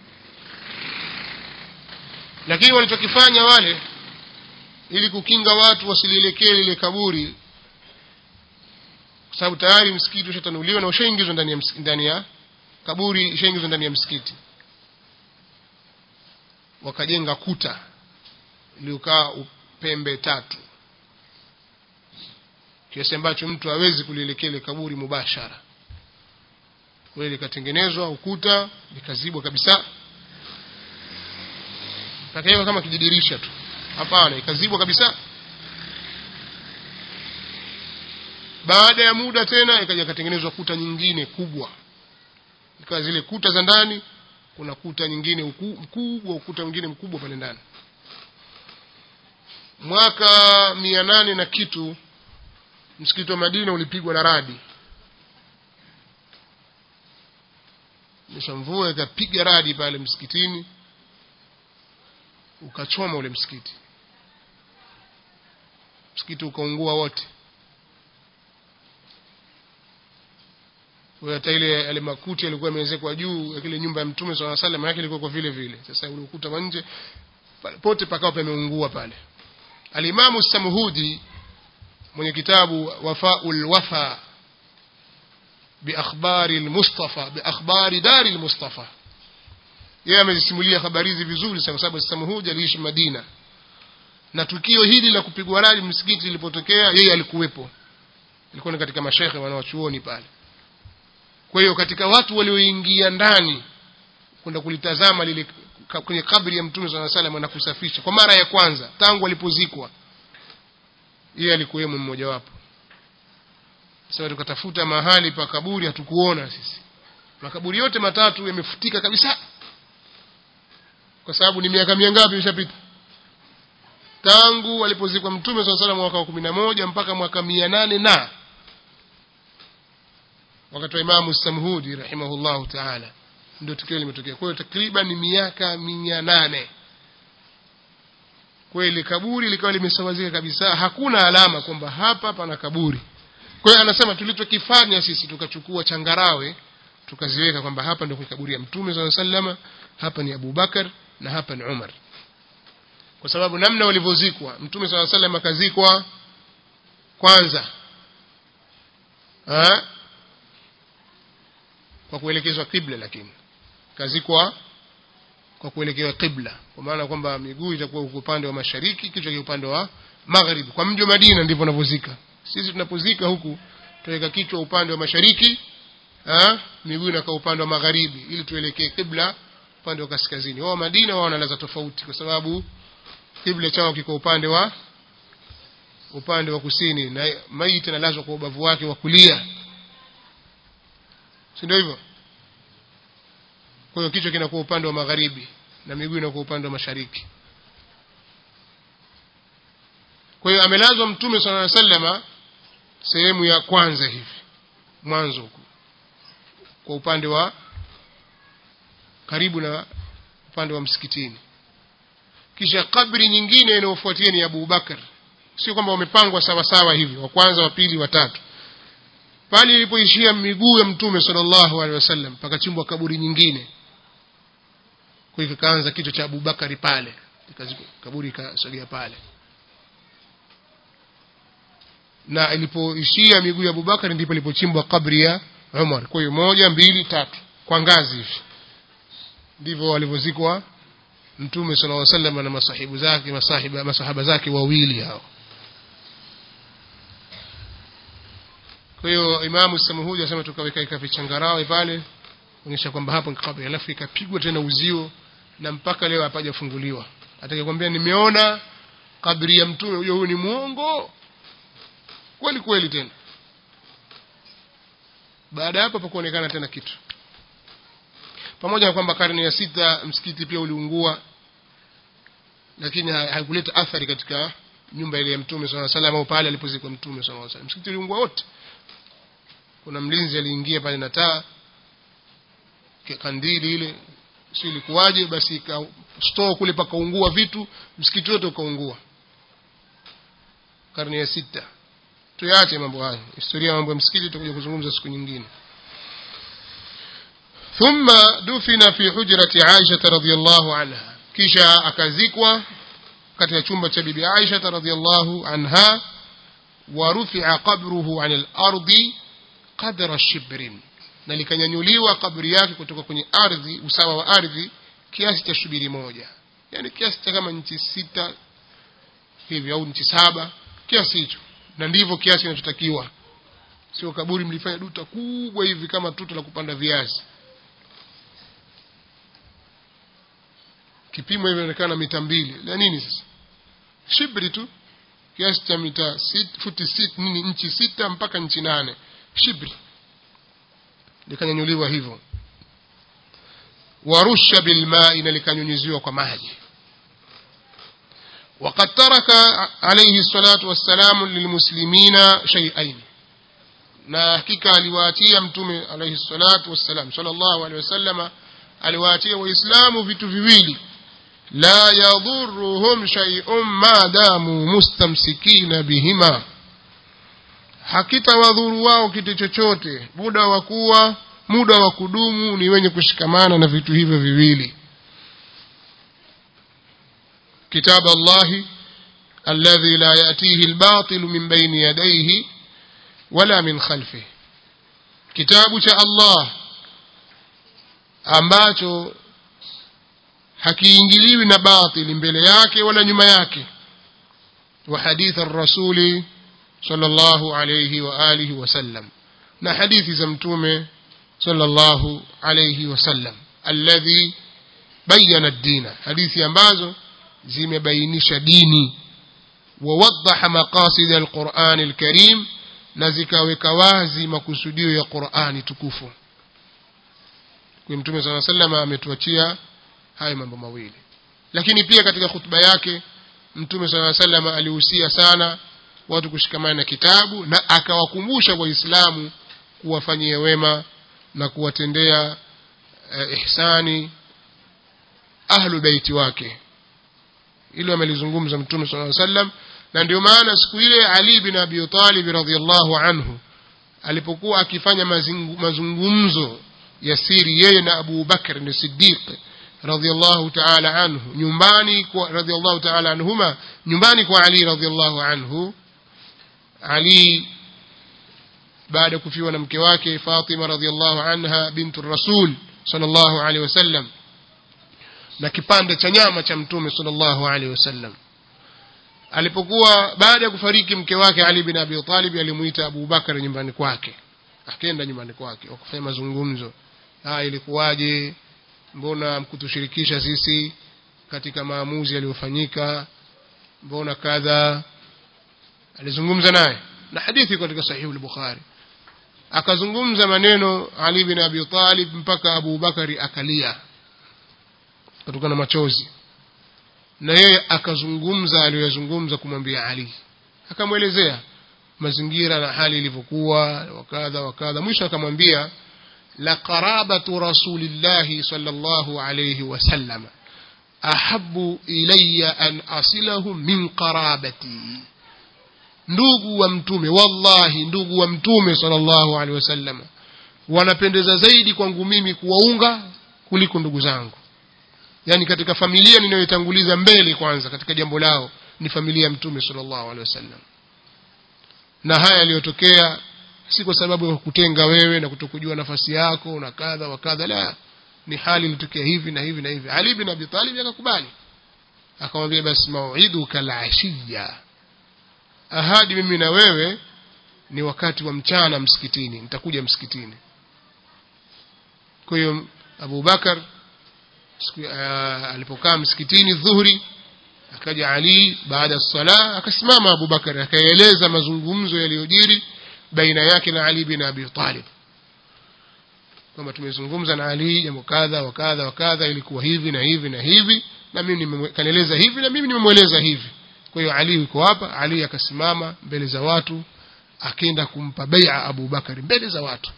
A: lakini walichokifanya wale ili kukinga watu wasilielekee lile kaburi kwa sababu tayari msikiti ushatanuliwa na ushaingizwa ndani ya ndani ya kaburi ishaingizwa ndani ya msikiti wakajenga kuta iliyokaa pembe tatu kiasi ambacho mtu hawezi kulielekea ile kaburi mubashara kwa hiyo likatengenezwa ukuta likazibwa kabisa pakawekwa kama kijidirisha tu hapana ikazibwa kabisa baada ya muda tena ikaja ikatengenezwa kuta nyingine kubwa ikawa zile kuta za ndani kuna kuta nyingine mkubwa ukuta mwingine mkubwa pale ndani mwaka mia nane na kitu msikiti wa Madina ulipigwa na radi nisha mvua ikapiga radi pale msikitini ukachoma ule msikiti msikiti ukaungua wote kwa hata ile yale makuti yalikuwa yamewezekwa juu ya kile nyumba ya mtume swalla salam yake ilikuwa kwa vile vile sasa ule ukuta wa nje pote pakawa pameungua pale alimamu samhudi mwenye kitabu wafaul wafa biakhbari almustafa biakhbari dari almustafa yeye amezisimulia habari hizi vizuri sana kwa sababu samhudi aliishi Madina na tukio hili la kupigwa radi msikiti lilipotokea yeye alikuwepo ilikuwa ni katika mashehe wanawachuoni pale kwa hiyo katika watu walioingia ndani kwenda kulitazama lile kwenye kabri ya mtume swalla salam na kusafisha kwa mara ya kwanza tangu alipozikwa yeye alikuwemo mmoja wapo sasa tukatafuta mahali pa kaburi hatukuona sisi makaburi yote matatu yamefutika kabisa kwa sababu ni miaka mingapi imeshapita tangu alipozikwa mtume swalla salam mwaka wa kumi na moja mpaka mwaka mia nane na wakati wa imamu samhudi rahimahullahu taala ndio tukio limetokea kwa hiyo takriban miaka mia nane kweli kaburi likawa limesawazika kabisa hakuna alama kwamba hapa pana kaburi kwa hiyo anasema tulichokifanya sisi tukachukua changarawe tukaziweka kwamba hapa ndio kaburi ya mtume saa salama hapa ni abubakar na hapa ni umar kwa sababu namna walivyozikwa mtume saa salam akazikwa kwanza ha? kwa kuelekezwa kibla lakini kazikwa kwa kuelekewa kibla kwa maana kwamba miguu itakuwa upande wa mashariki kichwa kwa upande wa magharibi kwa mji wa Madina ndivyo wanavyozika sisi tunapozika huku tuweka kichwa upande wa mashariki ha? miguu inakaa upande wa magharibi ili tuelekee kibla upande wa kaskazini wao Madina wao wanalaza tofauti kwa sababu kibla chao kiko upande wa upande wa kusini na maiti analazwa kwa ubavu wake wa kulia si ndio hivyo kwa hiyo kichwa kinakuwa upande wa magharibi na miguu inakuwa upande wa mashariki kwa hiyo amelazwa mtume sala sallama sehemu ya kwanza hivi mwanzo huku kwa upande wa karibu na upande wa msikitini kisha kabri nyingine inayofuatia ni Abu Bakar sio kwamba wamepangwa sawa sawa hivi wa kwanza wa pili wa tatu pale ilipoishia miguu ya mtume sallallahu alaihi wasallam pakachimbwa kaburi nyingine kwa hivyo kaanza kichwa cha Abubakari pale kaburi ikasogea pale na ilipoishia miguu ya Abubakari ndipo ilipochimbwa kabri ya Umar kwa hiyo moja mbili tatu kwa ngazi hivi ndivyo walivyozikwa mtume sallallahu alaihi wasallam na masahibu zake masahiba masahaba zake wawili hao kwa hiyo imamu samuhudi asema tukaweka ika vichangarawe pale onyesha kwamba hapo ni kabri alafu ikapigwa tena uzio na mpaka leo hapajafunguliwa atakayekwambia nimeona kabri ya mtume huyo huyu ni muongo kweli kweli tena baada ya hapo pakuonekana tena kitu pamoja na kwamba karne ya sita msikiti pia uliungua lakini haikuleta athari katika nyumba ile ya mtume sala salam au pale alipozikwa mtume sala salam msikiti uliungua wote kuna mlinzi aliingia pale na taa kandili ile si ilikuwaje basi store kule pakaungua vitu msikiti wote ukaungua karne ya sita tuyache mambo haya historia ya mambo ya msikiti tutakuja kuzungumza siku nyingine ثم دفن في حجرة عائشة رضي الله عنها kisha akazikwa katika chumba cha bibi Aisha radhiallahu anha wa rufi'a qabruhu 'an al-ardi qadra shibrin na likanyanyuliwa kaburi yake kutoka kwenye ardhi usawa wa ardhi kiasi cha shubiri moja yani kiasi cha kama nchi sita hivi au nchi saba kiasi hicho na ndivyo kiasi kinachotakiwa sio kaburi mlifanya duta kubwa hivi kama tuta la kupanda viazi kipimo hivi inaonekana mita mbili na nini sasa shibri tu kiasi cha mita sit, futi sit, nini nchi sita mpaka nchi nane shibri likanyanyuliwa hivyo warusha bilmai na likanyunyiziwa kwa maji وقد ترك عليه الصلاة والسلام للمسلمين شيئين na hakika aliwaachia mtume alayhi salatu wassalam sallallahu alayhi wasallama aliwaachia waislamu vitu viwili la yadhurruhum shay'un ma damu mustamsikina bihima hakitawadhuru wao kitu chochote muda wa kuwa muda wa kudumu ni wenye kushikamana na vitu hivyo viwili كتاب الله الذي لا يأتيه الباطل من بين يديه ولا من خلفه كتاب شاء الله ambacho hakiingiliwi na batili mbele yake wala nyuma yake wa hadith ar-rasuli sallallahu alayhi wa alihi wasallam na hadithi za mtume sallallahu alayhi wasallam alladhi bayyana ad-dina hadithi ambazo zimebainisha dini wawaddaha maqasid alquran alkarim na zikaweka wazi makusudio ya Qur'ani tukufu kwa mtume sana sallama ametuachia haya mambo mawili lakini pia katika hutuba yake mtume sana sallama alihusia sana watu kushikamana na kitabu na akawakumbusha waislamu kuwafanyia wema na kuwatendea eh, ihsani ahlu baiti wake hilo amelizungumza mtume sallallahu alaihi wasallam na ndio maana siku ile Ali bin Abi Talib radhiallahu anhu alipokuwa akifanya mazungumzo ya siri yeye na Abu Bakr ni Siddiq radhiallahu ta'ala anhu nyumbani kwa radhiallahu ta'ala anhuma nyumbani kwa Ali radhiallahu anhu Ali baada ya kufiwa na mke wake Fatima radhiallahu anha bintu Rasul sallallahu alaihi wasallam na kipande cha nyama cha mtume sallallahu alaihi wasallam alipokuwa baada ya kufariki mke wake Ali bin Abi Talib alimuita Abu Bakar nyumbani kwake akaenda nyumbani kwake wakafanya mazungumzo ah ilikuwaje mbona mkutushirikisha sisi katika maamuzi yaliyofanyika mbona kadha alizungumza naye na hadithi katika sahihi al-Bukhari akazungumza maneno Ali bin Abi Talib mpaka Abu Bakari akalia kutokana na machozi na yeye akazungumza aliyozungumza kumwambia Ali akamwelezea mazingira na hali ilivyokuwa wakadha wakadha mwisho akamwambia la qarabatu rasulillahi sallallahu alayhi wasallam ahabbu ilayya an asilahu min qarabati ndugu wa mtume wallahi ndugu wa mtume sallallahu alaihi wasallam wanapendeza zaidi kwangu mimi kuwaunga kuliko ndugu zangu yani katika familia ninayotanguliza mbele kwanza katika jambo lao ni familia ya mtume sallallahu alaihi wasallam na haya yaliyotokea si kwa sababu ya kutenga wewe na kutokujua nafasi yako na kadha wa kadha la ni hali ilitokea hivi na hivi na hivi Ali bin Abi Talib akakubali akamwambia basi mau'iduka al-ashiya ahadi mimi na wewe ni wakati wa mchana msikitini nitakuja msikitini kwa hiyo Abu Bakar siku uh, alipokaa msikitini dhuhuri akaja Ali baada ya sala akasimama Abu Bakar akaeleza mazungumzo yaliyojiri baina yake na Ali bin Abi Talib kwamba tumezungumza na Ali jambo kadha wa kadha wa kadha ilikuwa hivi na hivi na hivi na mimi kanieleza hivi na mimi nimemweleza hivi kwa hiyo Ali yuko hapa Ali akasimama mbele za watu akaenda kumpa bai'a Abu Bakari mbele za watu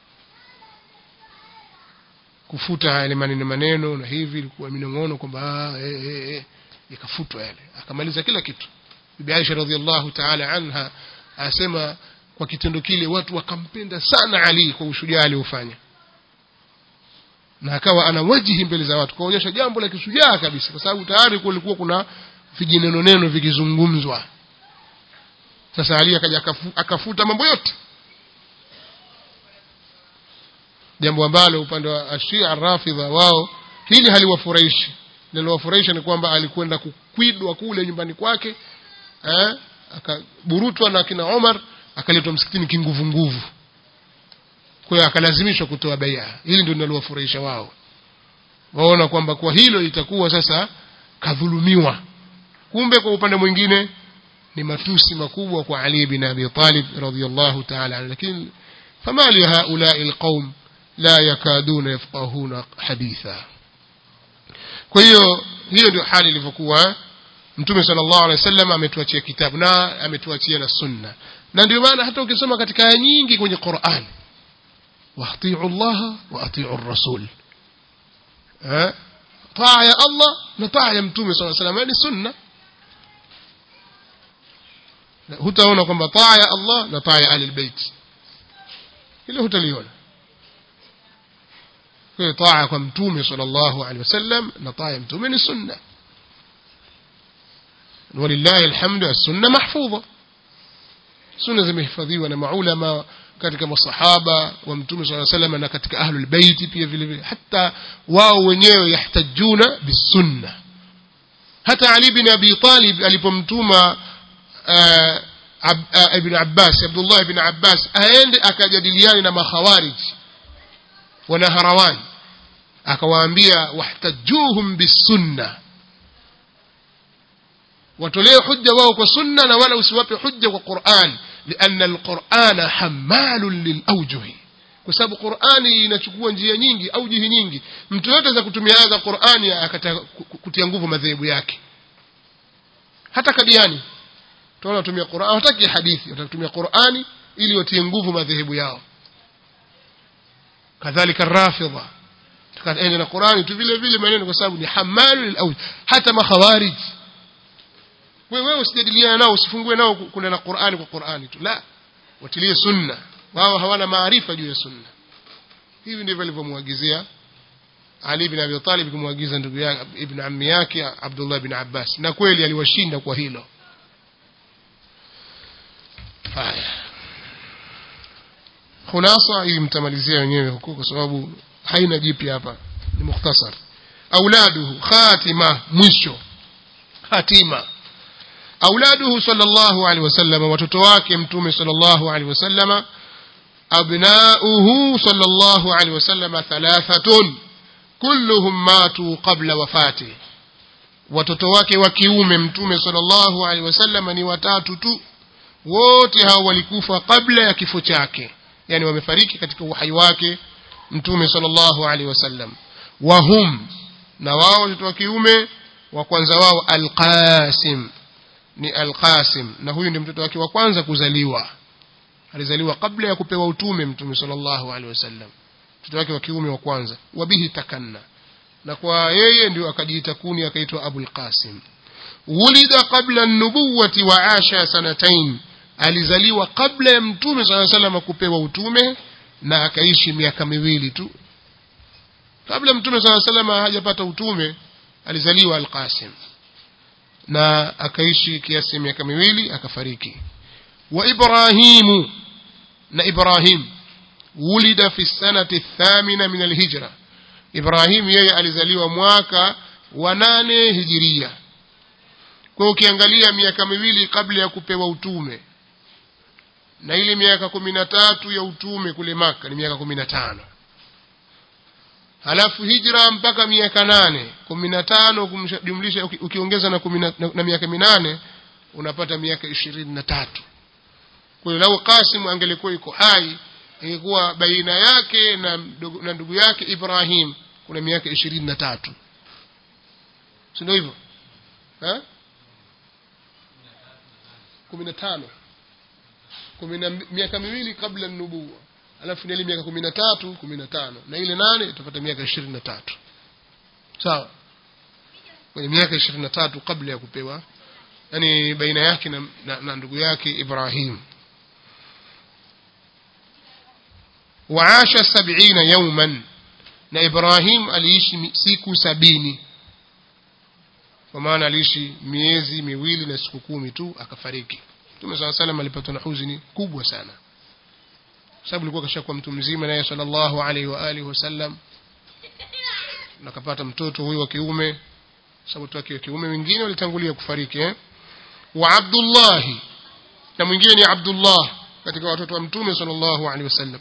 A: kufuta yale maneno maneno na hivi ilikuwa minong'ono kwamba eh, eh, eh, ikafutwa yale akamaliza kila kitu Bibi Aisha radhiallahu ta'ala anha asema kwa kitendo kile watu wakampenda sana Ali kwa ushujaa aliofanya na akawa ana wajihi mbele za watu kaonyesha jambo la kishujaa kabisa kwa sababu tayari kulikuwa kuna vijineno neno vikizungumzwa sasa Ali akaja akafu, akafuta mambo yote jambo ambalo upande wa Ashia Rafidha wao hili haliwafurahishi linalowafurahisha ni kwamba alikwenda kukwidwa kule nyumbani kwake eh, akaburutwa na kina Omar akaletwa msikitini kinguvu nguvu kwa hiyo akalazimishwa kutoa bai'a hili ndio linalowafurahisha wao waona kwamba kwa hilo itakuwa sasa kadhulumiwa kumbe kwa upande mwingine ni matusi makubwa kwa Ali bin Abi Talib radhiyallahu ta'ala lakini fama li haula'i alqaum la yakaduna yafqahuna haditha kwa hiyo hiyo ndio hali ilivyokuwa mtume sallallahu alaihi wasallam ametuachia kitabu na ametuachia na sunna na ndio maana hata ukisoma katika aya nyingi kwenye Qur'an واطيعوا الله واطيعوا الرسول ها طاعه يا الله نطاع يا mtume صلى الله عليه وسلم ni sunna hutaona kwamba taa ya Allah na taa ya ahli albayt ile hutaliona kwa taa kwa mtume sallallahu alaihi wasallam na taa ya mtume ni sunna walillahi alhamdu as-sunna mahfudha sunna zimehifadhiwa na maulama katika masahaba wa mtume swalla sallam na katika ahlul bait pia vile vile hata wao wenyewe yahtajuna bisunna hata Ali bin Abi Talib alipomtuma ibn Abbas Abdullah ibn Abbas aende akajadiliane na makhawarij wana harawan akawaambia wahtajuhum bisunna watolee hujja wao kwa sunna na wala usiwape hujja kwa Qur'an لأن القرآن حمال للأوجه kwa sababu Qur'ani inachukua njia nyingi au jihi nyingi mtu yote za kutumia aya za Qur'ani akataka kutia nguvu madhehebu yake hata kadiani tunaona kutumia Qur'ani hawataki hadithi watatumia Qur'ani ili watie nguvu madhehebu yao kadhalika rafidha tukaenda na Qur'ani tu vile vile maneno kwa sababu ni hamalu lil hata makhawarij wewe usijadiliane nao usifungue nao kuna na Qur'ani kwa Qur'ani tu la watilie sunna wao hawana maarifa juu ya sunna hivi ndivyo alivyomwagizia Ali bin Abi Talib kumwagiza ndugu yake ibn ammi yake Abdullah bin Abbas na kweli aliwashinda kwa hilo haya khulasa hii mtamalizia wenyewe huko kwa sababu haina jipya hapa ni mukhtasar auladuhu khatima mwisho hatima auladuhu sallallahu alaihi wasallam watoto wake mtume sallallahu alaihi wasallam abnauhu sallallahu alaihi wasallam thalathatun kulluhum matu qabla wafati watoto wake wa kiume mtume sallallahu alaihi wasallam ni watatu tu wote hao walikufa kabla ya kifo chake yani wamefariki katika uhai wake mtume sallallahu alaihi wasallam wahum na wao watoto wa kiume wa kwanza wao alqasim ni Al-Qasim na huyu ndi mtoto wake wa kwanza kuzaliwa alizaliwa kabla ya kupewa utume mtume sallallahu alaihi wasallam mtoto wake wa kiume wa kwanza wabihi takanna na kwa yeye ndio akajiita kuni akaitwa Abul Qasim wulida qabla an-nubuwati wa asha sanatain alizaliwa kabla ya mtume sallallahu alaihi wasallam kupewa utume na akaishi miaka miwili tu kabla mtume sallallahu alaihi wasallam hajapata utume alizaliwa Al-Qasim na akaishi kiasi miaka miwili akafariki wa ibrahimu na ibrahim wulida fi sanati thamina min alhijra ibrahim yeye alizaliwa mwaka wa nane hijiria kwa ukiangalia miaka miwili kabla ya kupewa utume na ile miaka kumi na tatu ya utume kule maka ni miaka kumi na tano halafu hijra mpaka miaka nane kumi na tano kumjumlisha uki- ukiongeza na, kumi na, na, na miaka minane unapata miaka ishirini na tatu kwa hiyo lau Qasim angelikuwa yuko hai ingekuwa baina yake na ndugu, na ndugu yake Ibrahim kuna miaka ishirini na tatu si ndio hivyo Eh? kumi na tano kumi na miaka miwili kabla nubuwa alafu ile miaka kumi na tatu kumi na tano na ile nane utapata miaka ishirini na tatu sawa kwenye miaka ishirini na tatu kabla ya kupewa yani baina yake na, na, na ndugu yake Ibrahim waasha sabina yauman na Ibrahim aliishi mi- siku sabini kwa maana aliishi miezi miwili na siku kumi tu akafariki Mtume saa salam alipatwa na huzuni kubwa sana kwa sababu alikuwa kashakuwa mtu mzima naye sallallahu alaihi wa alihi wasallam na akapata mtoto huyu wa kiume sababu watoto wake wa kiume wengine walitangulia kufariki eh? wa Abdullahi na mwingine ni Abdullah katika watoto wa Mtume sallallahu alaihi wasallam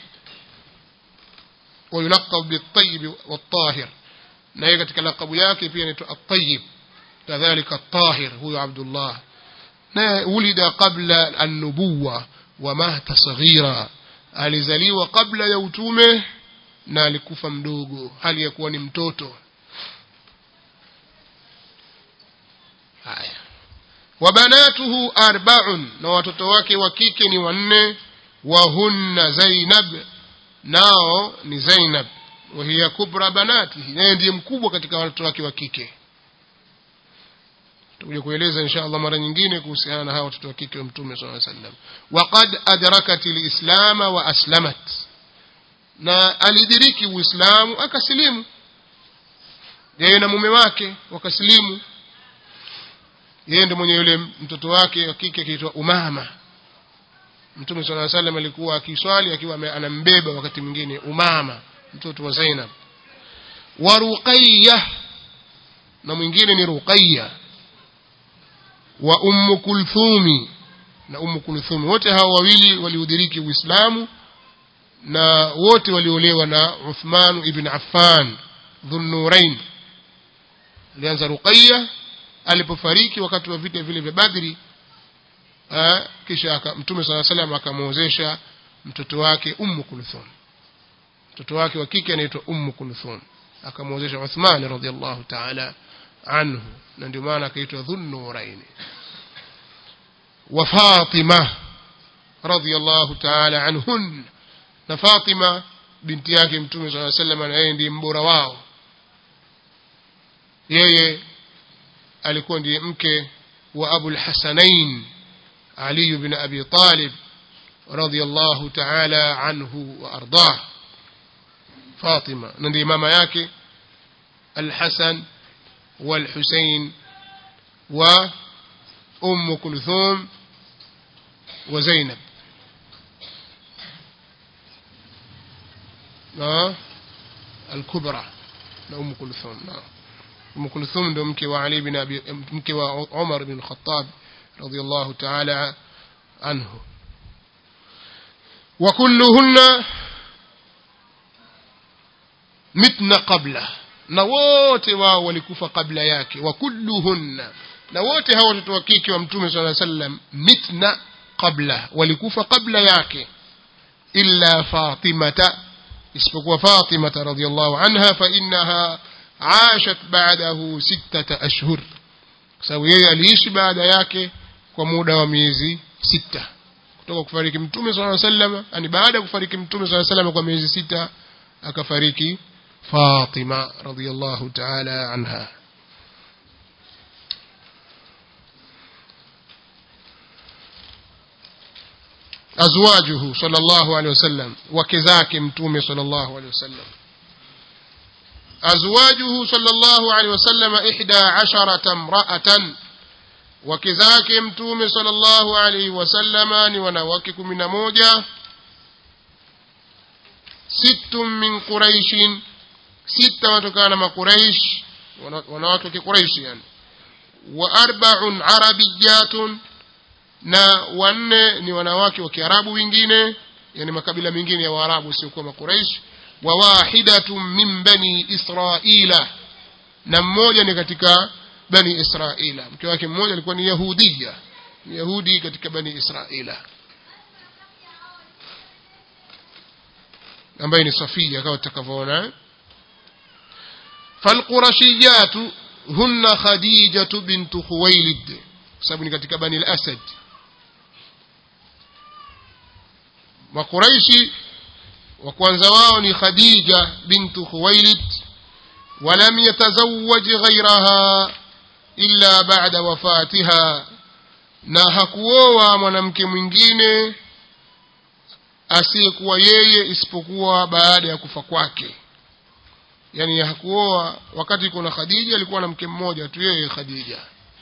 A: ويلقب بالطيب والطاهر na yeye katika lakabu yake pia inaitwa at-tayyib kadhalika at-tahir huyo Abdullah na ulida qabla an-nubuwa wa mata saghira alizaliwa kabla ya utume na alikufa mdogo hali ya kuwa ni mtoto haya wa banatuhu arba'un na watoto wake wa kike ni wanne wa hunna Zainab nao ni Zainab wa hiya kubra banatihi naye ndiye mkubwa katika watoto wake wa kike tutakuja kueleza insha Allah mara nyingine kuhusiana na hawa watoto wa kike wa mtume sallallahu alaihi wasallam waqad adrakat alislam wa aslamat na alidiriki uislamu akasilimu yeye na mume wake wakasilimu yeye ndiye mwenye yule mtoto wake wa kike akiitwa Umama Mtume صلى الله عليه وسلم alikuwa akiswali akiwa ame- anambeba wakati mwingine Umama mtoto wa Zainab wa Ruqayyah na mwingine ni Ruqayya wa Ummu Kulthumi na Ummu Kulthumi wote hawa wawili waliudhiriki Uislamu na wote waliolewa na Uthman ibn Affan Dhunnurain alianza Ruqayya alipofariki wakati wa vita vile vya Badri Ah, kisha aka, mtume sala salam akamwozesha mtoto wake ummu kulthum mtoto wake wa kike anaitwa ummu kulthum akamwozesha uthman radhiallahu taala anhu na ndio maana akaitwa dhunnuraini wa fatima radhiallahu taala anhun na fatima binti yake mtume saa salam na yeye ndiye mbora wao yeye alikuwa ndiye mke wa abul hasanain علي بن أبي طالب رضي الله تعالى عنه وأرضاه فاطمة نندي ماما ياكي الحسن والحسين وأم كلثوم وزينب آه الكبرى أم كلثوم نعم أم كلثوم ndio mke wa Ali bin Abi mke wa Umar bin Khattab رضي الله تعالى عنه وكلهن متن قبله na wote wao walikufa kabla yake wa kulluhunna na wote hao watoto wa kike wa mtume sala sallam mitna qabla walikufa kabla yake illa fatimata isipokuwa fatimata radhiallahu anha fa innaha عاشت بعده ستة أشهر kwa sababu yeye aliishi baada yake kwa muda wa miezi sita kutoka kufariki mtume sala sallam yani baada ya kufariki mtume sala sallam kwa miezi sita akafariki Fatima radhiyallahu ta'ala anha azwajuhu sallallahu alaihi wasallam wake zake mtume sallallahu alaihi wasallam azwajuhu sallallahu alaihi wasallam ihda asharata imra'atan wake zake mtume sallallahu alaihi wasallama ni wanawake kumi na moja sittum min quraishin sita watokana na makuraish wanawake wa kiquraishi yani wa arba'un arabiyatun na wanne ni wanawake wa kiarabu wengine yani makabila mengine ya waarabu siokuwa makuraish wa wahidatun min bani israila na mmoja ni katika bani israila mke wake mmoja alikuwa ni yahudia ni yahudi katika bani israila ambaye ni safia kama tutakavyoona falqurashiyatu hunna khadijatu bintu khuwailid sababu ni katika bani al-asad makuraishi wa kwanza wao ni khadija bintu khuwailid ولم يتزوج غيرها إلا بعد وفاتها na hakuoa mwanamke mwingine asiyekuwa yeye isipokuwa baada ya kufa kwake yani hakuoa wakati kuna khadija alikuwa na mke mmoja tu yeye khadija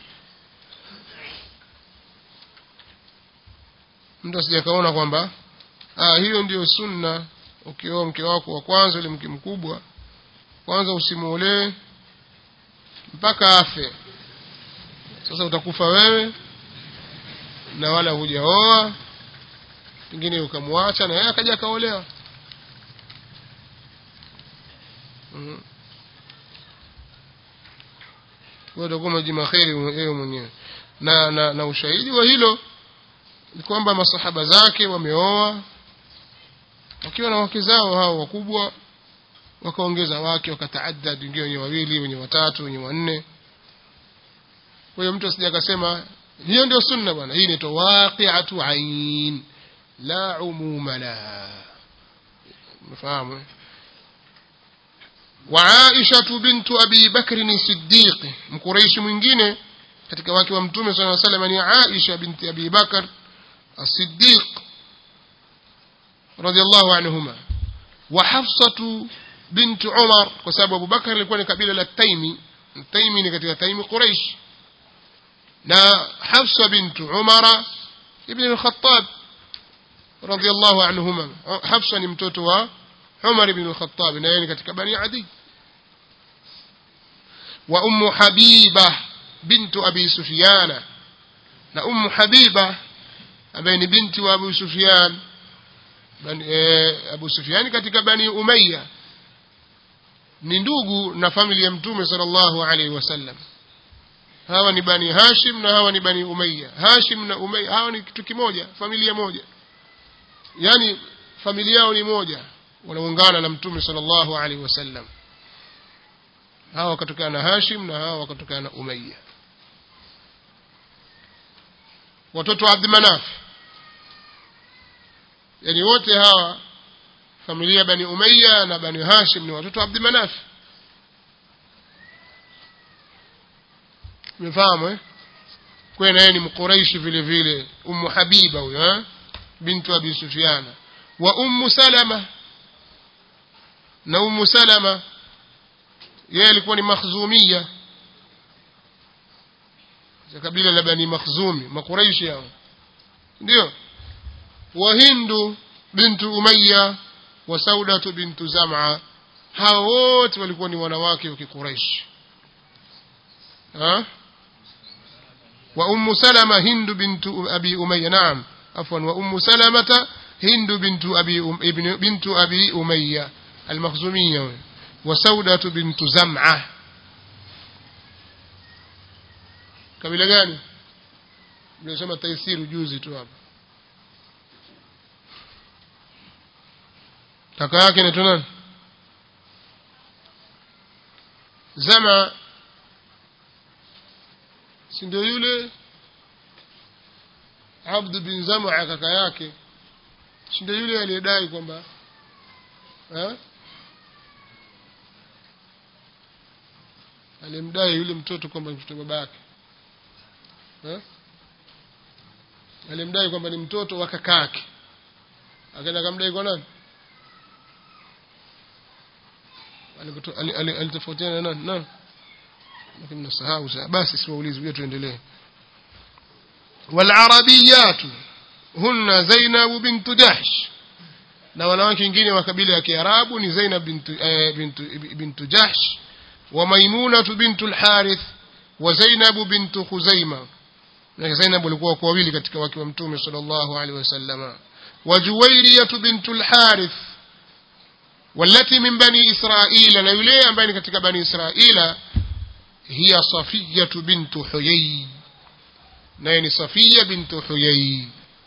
A: mtu asijakaona kwamba ah, hiyo ndiyo sunna ukioa mke wako wa kwanza ule mke mkubwa kwanza usimuolee mpaka afe sasa utakufa wewe na wala hujaoa pengine ukamwacha na yeye akaja akaolewa mm. kwa utakuwa majima kheri wewe mwenyewe na, na, na ushahidi wa hilo ni kwamba masahaba zake wameoa wakiwa na wake zao hao wakubwa wakaongeza wake wakataadad wengine wenye wawili wenye watatu wenye wanne kwa hiyo mtu asija akasema hiyo ndio sunna bwana hii inaitwa waqi'atu ain la umuma la mfahamu وعائشة بنت أبي بكر الصديق مقريش mwingine katika wake wa mtume صلى الله عليه وسلم ni Aisha binti Abi Bakar الصديق رضي الله عنهما وحفصة بنت عمر kwa sababu Abu Bakar alikuwa ni kabila la Taimi Taimi ni katika Taimi Quraysh na Hafsa bint Umar ibn al-Khattab رضي الله عنهما حفصة ni mtoto wa عمر بن الخطاب na yeye ni katika Bani Adi wa Ummu Habiba bintu Abi Sufyan na Ummu Habiba ambaye ni binti wa Abu Sufyan bani, e, Abu Sufyan katika Bani Umayya ni ndugu na familia ya Mtume sallallahu alaihi wasallam hawa ni Bani Hashim na hawa ni Bani Umayya Hashim na Umayya hawa ni kitu kimoja familia moja yani familia yao ni moja wanaungana na Mtume sallallahu alaihi wasallam hawa wakatokana na Hashim na hawa wakatokana na Umayya watoto wa Abd Manaf yani wote hawa familia bani Umayya na bani Hashim ni watoto wa Abd Manaf umefahamu eh kwa na yeye ni mquraishi vile vile ummu habiba huyo eh bintu abi sufyana wa ummu salama na ummu salama yeye alikuwa ni makhzumia za kabila la bani makhzumi makuraishi hao ndio wa hindu bintu umayya wa saudatu bintu zam'a hao wote walikuwa ni wanawake wa kikuraishi ha wa ummu salama hindu bintu abi umayya naam afwan wa ummu salamata hindu bintu abi um, ibn bintu abi umayya المخزومية وسودة بنت زمعة kabila gani nimesema taisiru juzi tu hapa kaka yake anaitwa nani zama si ndio yule abdu bin zamaa kaka yake si ndio yule aliyedai kwamba alimdai yule mtoto kwamba ni mtoto baba yake alimdai kwamba ni mtoto wa kaka yake akaenda akamdai kwa nani alitofautiana na nani nani lakini nasahau sasa basi siwaulizi hiyo tuendelee والعربيات هن زينب بنت جحش na wanawake wengine wa kabila ya Kiarabu ni Zainab bintu eh, bintu bintu Jahsh wa Maimuna bintu al-Harith wa Zainab bintu Khuzaima na Zainab walikuwa kwa wawili katika wake wa Mtume sallallahu alaihi wasallam wa Juwairiyah bintu al-Harith wallati min bani israila na yule ambaye ni katika bani israila hiya safiyatu bintu huyai naye ni safiya bintu huyai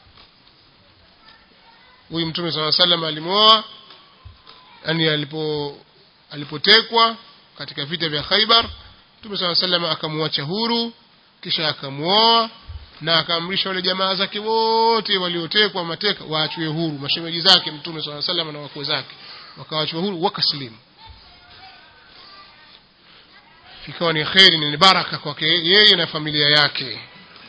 A: huyu mtume saa salam alimwoa yani alipo alipotekwa katika vita vya khaibar mtume saa salam akamwacha huru kisha akamwoa na akaamrisha wale jamaa zake wote waliotekwa mateka waachwe huru mashemeji zake mtume saa salam na wakwe zake wakawachwa huru wakaslimu ikawa ni kheri ni baraka kwake yeye na familia yake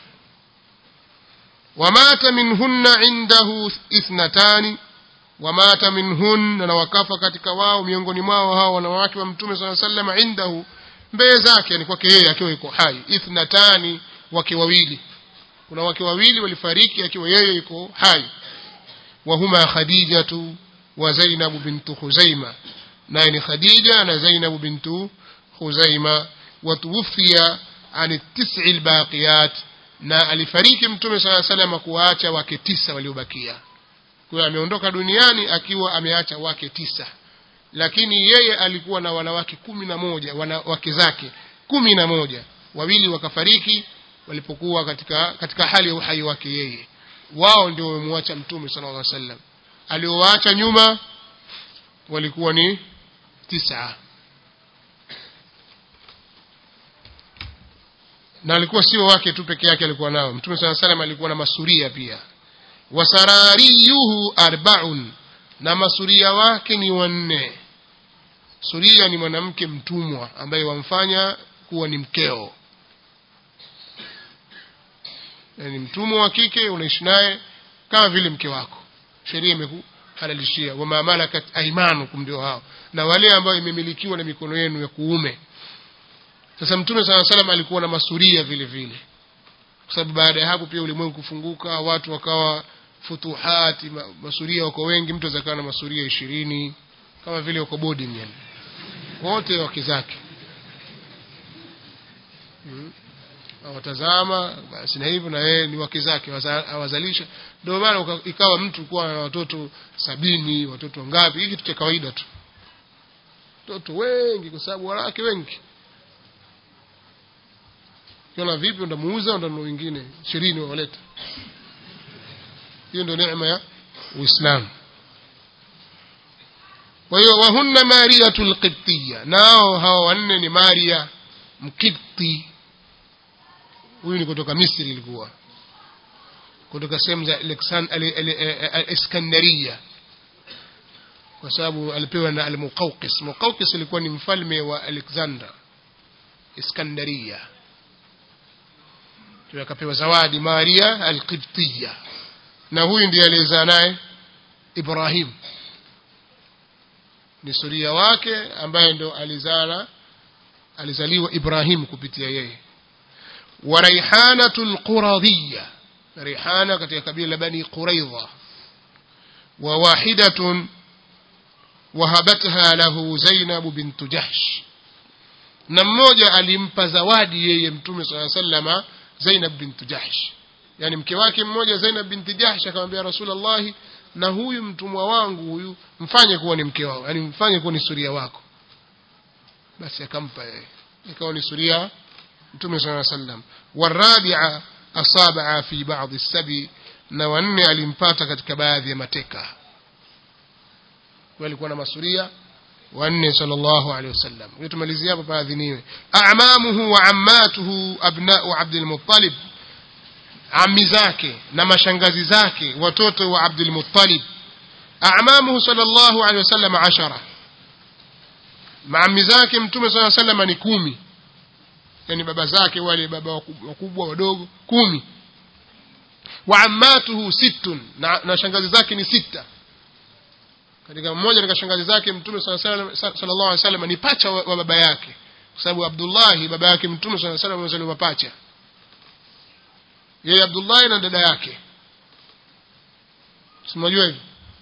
A: wamata minhunna indahu ithnatani wamata minhunna na wakafa katika wao miongoni mwao hao wanawake wa mtume saa salama indahu mbele zake yani kwake yeye akiwa yuko hai ithnatani wake wawili kuna wake wawili walifariki akiwa yeye yuko hai wahuma khadijatu wa zainabu bintu khuzaima naye ni khadija na zainabu bintu khuzaima watuwufia an tisi lbaqiyat na alifariki mtume saa salama kuwaacha wake tisa waliobakia kwa ameondoka duniani akiwa ameacha wake tisa lakini yeye alikuwa na wanawake kumi na moja wanawake zake kumi na moja wawili wakafariki walipokuwa katika katika hali ya uhai wake yeye wao ndio wamemwacha mtume sala llah sallam aliowaacha nyuma walikuwa ni tisa na alikuwa sio wake tu peke yake alikuwa nao mtume saa salam alikuwa na masuria pia wasarariyuhu arbaun na masuria wake ni wanne suria ni mwanamke mtumwa ambaye wamfanya kuwa ni mkeo yani mtumwa wa kike unaishi naye kama vile mke wako sheria imekuhalalishia wama malakat aimanukum ndio hao na wale ambao imemilikiwa na mikono yenu ya kuume sasa mtume saa salam alikuwa na masuria vile vile kwa sababu baada ya hapo pia ulimwengu kufunguka watu wakawa futuhati masuria wako wengi mtu azakawa na masuria ishirini kama vile wako boarding yani wote wake zake hmm. awatazama basi na hivyo na yeye ni wake zake awazalisha ndio maana ikawa mtu kuwa na watoto sabini watoto ngapi hii kitu cha kawaida tu watoto wengi kwa sababu wanawake wengi kiona vipi ndamuuza ndanunua wengine ishirini wawaleta hiyo ndio neema ya uislamu kwa hiyo wahunna mariyatu lqibtiya nao hawa wanne ni maria mkibti huyu ni kutoka misri ilikuwa kutoka sehemu za iskandaria kwa sababu alipewa na almuqawqis muqawqis ilikuwa ni mfalme wa alexander iskandaria akapewa zawadi maria alqibtiya na huyu ndiye aliyezaa naye ibrahim ni suria wake ambaye ndo alizala alizaliwa ibrahim kupitia yeye wa raihanatu lquradhiya rihana katika kabila la bani quraidha wa wahidatun wahabatha lahu zainabu bintu jahsh na mmoja alimpa zawadi yeye mtume saa salama zainab bintu jahsh yani mke wake mmoja zainab binti jahsh akamwambia rasulallahi na huyu mtumwa wangu huyu mfanye kuwa ni mke wao yani mfanye kuwa ni suria wako basi akampa yeye ikawa ni suria mtume saa sallam warabia asabaa fi badi sabi na wanne alimpata katika baadhi ya mateka alikuwa na masuria wanne sallallahu alaihi wasallam hiyo tumalizia hapo paadhiniwe amamuhu wa ammatuhu abnau abdul muttalib ami zake na mashangazi zake watoto wa abdul muttalib amamuhu sallallahu alaihi wasallam ashara maami zake mtume saa salama ni kumi yani baba zake wale baba wakubwa wadogo kumi wa ammatuhu sittun na, na shangazi zake ni sita katika mmoja katika shangazi zake mtume sallallahu alaihi wasallam ni pacha wa, wa baba yake kwa sababu Abdullahi baba yake mtume sallallahu alaihi wasallam amezaliwa pacha yeye Abdullahi na dada yake simajua hivi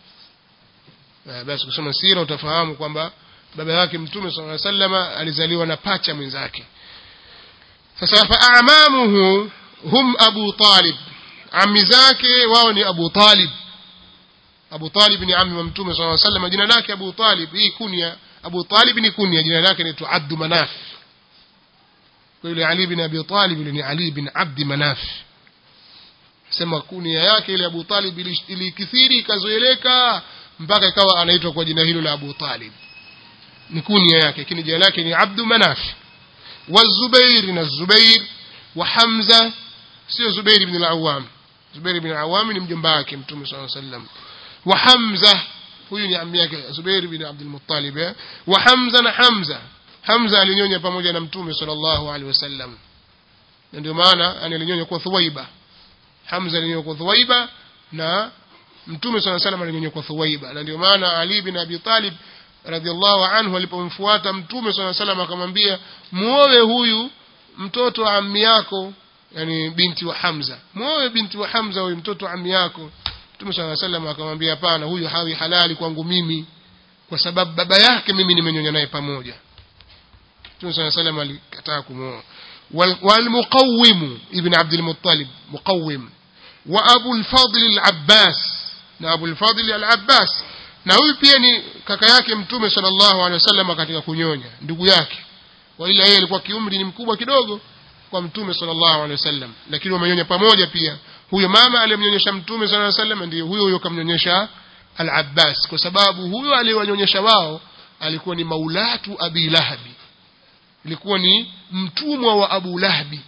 A: basi kusoma sira utafahamu kwamba baba yake mtume sallallahu alaihi wasallam alizaliwa na pacha mwenzake sasa fa amamuhu hum abu talib ami zake wao ni abu talib Abu Talib ni ammi wa Mtume صلى الله عليه وسلم jina lake Abu Talib hii kunya Abu Talib ni kunya jina lake ni Abd Manaf kwa yule Ali bin Abi Talib yule ni Ali bin Abd Manaf sema kunia yake ile Abu Talib ilikithiri ikazoeleka mpaka ikawa anaitwa kwa jina hilo la Abu Talib ni kunia yake lakini jina lake ni Abd Manaf wa Zubair na Zubair wa Hamza sio Zubair ibn al-Awwam Zubair ibn al-Awwam ni mjomba wake Mtume صلى الله عليه وسلم wa Hamza huyu ni ammi yake Zubair ibn Abdul Muttalib wa Hamza na Hamza Hamza alinyonya pamoja na Mtume sallallahu alaihi wasallam na ndio maana alinyonya kwa Thuwaiba Hamza alinyonya kwa Thuwaiba na Mtume sallallahu alaihi wasallam alinyonya kwa Thuwaiba na ndio maana Ali bin Abi Talib radhiallahu anhu alipomfuata Mtume sallallahu alaihi wasallam akamwambia muoe huyu mtoto wa ammi yako yani binti wa Hamza muoe binti wa Hamza huyu mtoto wa ammi yako Mtume صلى الله عليه وسلم akamwambia hapana huyu hawi halali kwangu mimi kwa sababu baba yake mimi nimenyonya naye pamoja Mtume صلى الله عليه وسلم alikataa kumuoa والمقوم ابن عبد المطلب مقوم وابو الفضل العباس na Abu al-Fadl al-Abbas na huyu pia ni kaka yake Mtume sallallahu alaihi wasallam katika kunyonya ndugu yake wala yeye alikuwa kiumri ni mkubwa kidogo kwa Mtume sallallahu alaihi wasallam lakini wamenyonya pamoja pia huyo mama aliyemnyonyesha mtume sallallahu alaihi wasallam ndiye huyo huyo kamnyonyesha al-Abbas kwa sababu huyo aliyewanyonyesha wao alikuwa ni maulatu Abi Lahabi ilikuwa ni mtumwa wa Abu Lahabi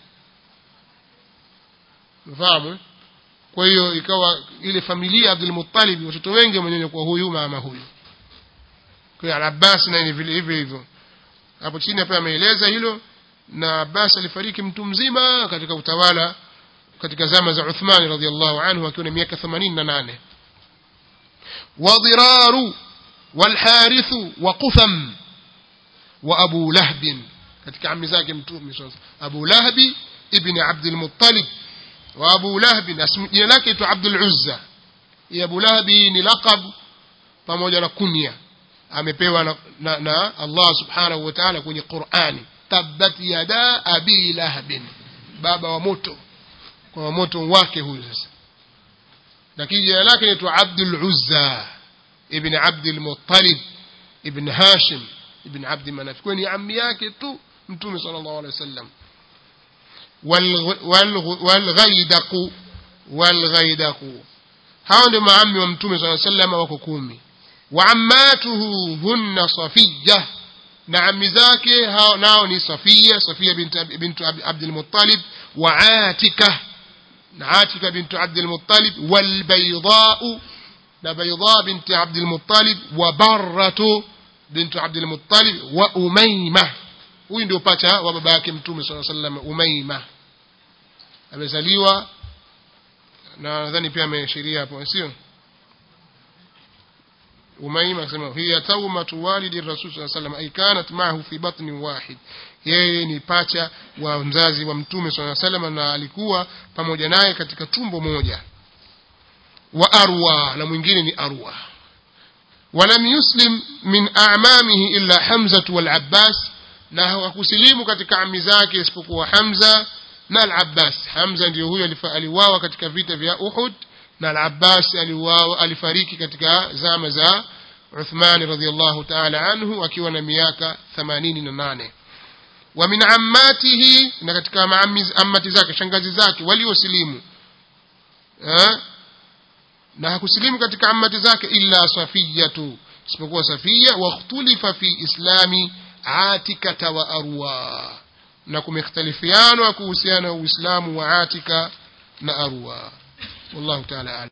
A: mfahamu kwa hiyo ikawa ile familia ya Abdul Muttalib watoto wengi wamenyonya kwa huyu mama huyu kwa hiyo al-Abbas na ni vile hivyo hivyo hapo chini hapa ameeleza hilo na Abbas alifariki mtu mzima katika utawala katika zama za Uthman radhiallahu anhu akiwa na miaka 88 wadhiraru walharithu wa qutham wa abu lahb katika ammi zake mtume abu lahbi ibn abdul muttalib wa abu lahb jina lake tu abdul uzza ya abu lahbi ni laqab pamoja na kunya amepewa na, na, na Allah subhanahu wa ta'ala kwenye Qur'ani tabbat yada abi lahbin baba wa moto kwa moto wake huyu sasa lakini jina lake ni Abdul Uzza ibn Abdul Muttalib ibn Hashim ibn Abd Manaf kwa ni ammi yake tu mtume sallallahu alaihi wasallam والغيدق والغيدق hao ndio maammi wa mtume sallallahu alaihi wasallam wako kumi وعماته هن صفية na ammi zake hao nao ni Safia Safia bint bint Abd al-Muttalib wa Atika na Atika bint Abd al-Muttalib wal Bayda na Bayda bint Abd al-Muttalib wa Barratu bint Abd al-Muttalib wa Umayma huyu ndio pacha wa baba yake Mtume صلى الله عليه وسلم Umayma amezaliwa na nadhani pia ameashiria hapo sio أميمة كما هي تومة والد الرسول صلى الله عليه وسلم أي كانت معه في بطن واحد yeye ni pacha wa mzazi wa mtume swalla sallam na alikuwa pamoja naye katika tumbo moja wa arwa na mwingine ni arwa walam yuslim min a'mamihi illa hamza wal abbas na hawakusilimu katika ami zake isipokuwa hamza na al abbas hamza ndiyo huyo aliwawa katika vita vya uhud na al-Abbas aliuawa alifariki katika zama za Uthman radhiyallahu ta'ala anhu akiwa na miaka 88 wa min ammatihi na katika ammati zake shangazi zake waliosilimu eh na hakusilimu katika ammati zake illa safiyatu isipokuwa safia wa ikhtulifa fi islami atika wa arwa na kumekhtalifiana kuhusiana na uislamu wa atika na arwa والله تعالى أعلم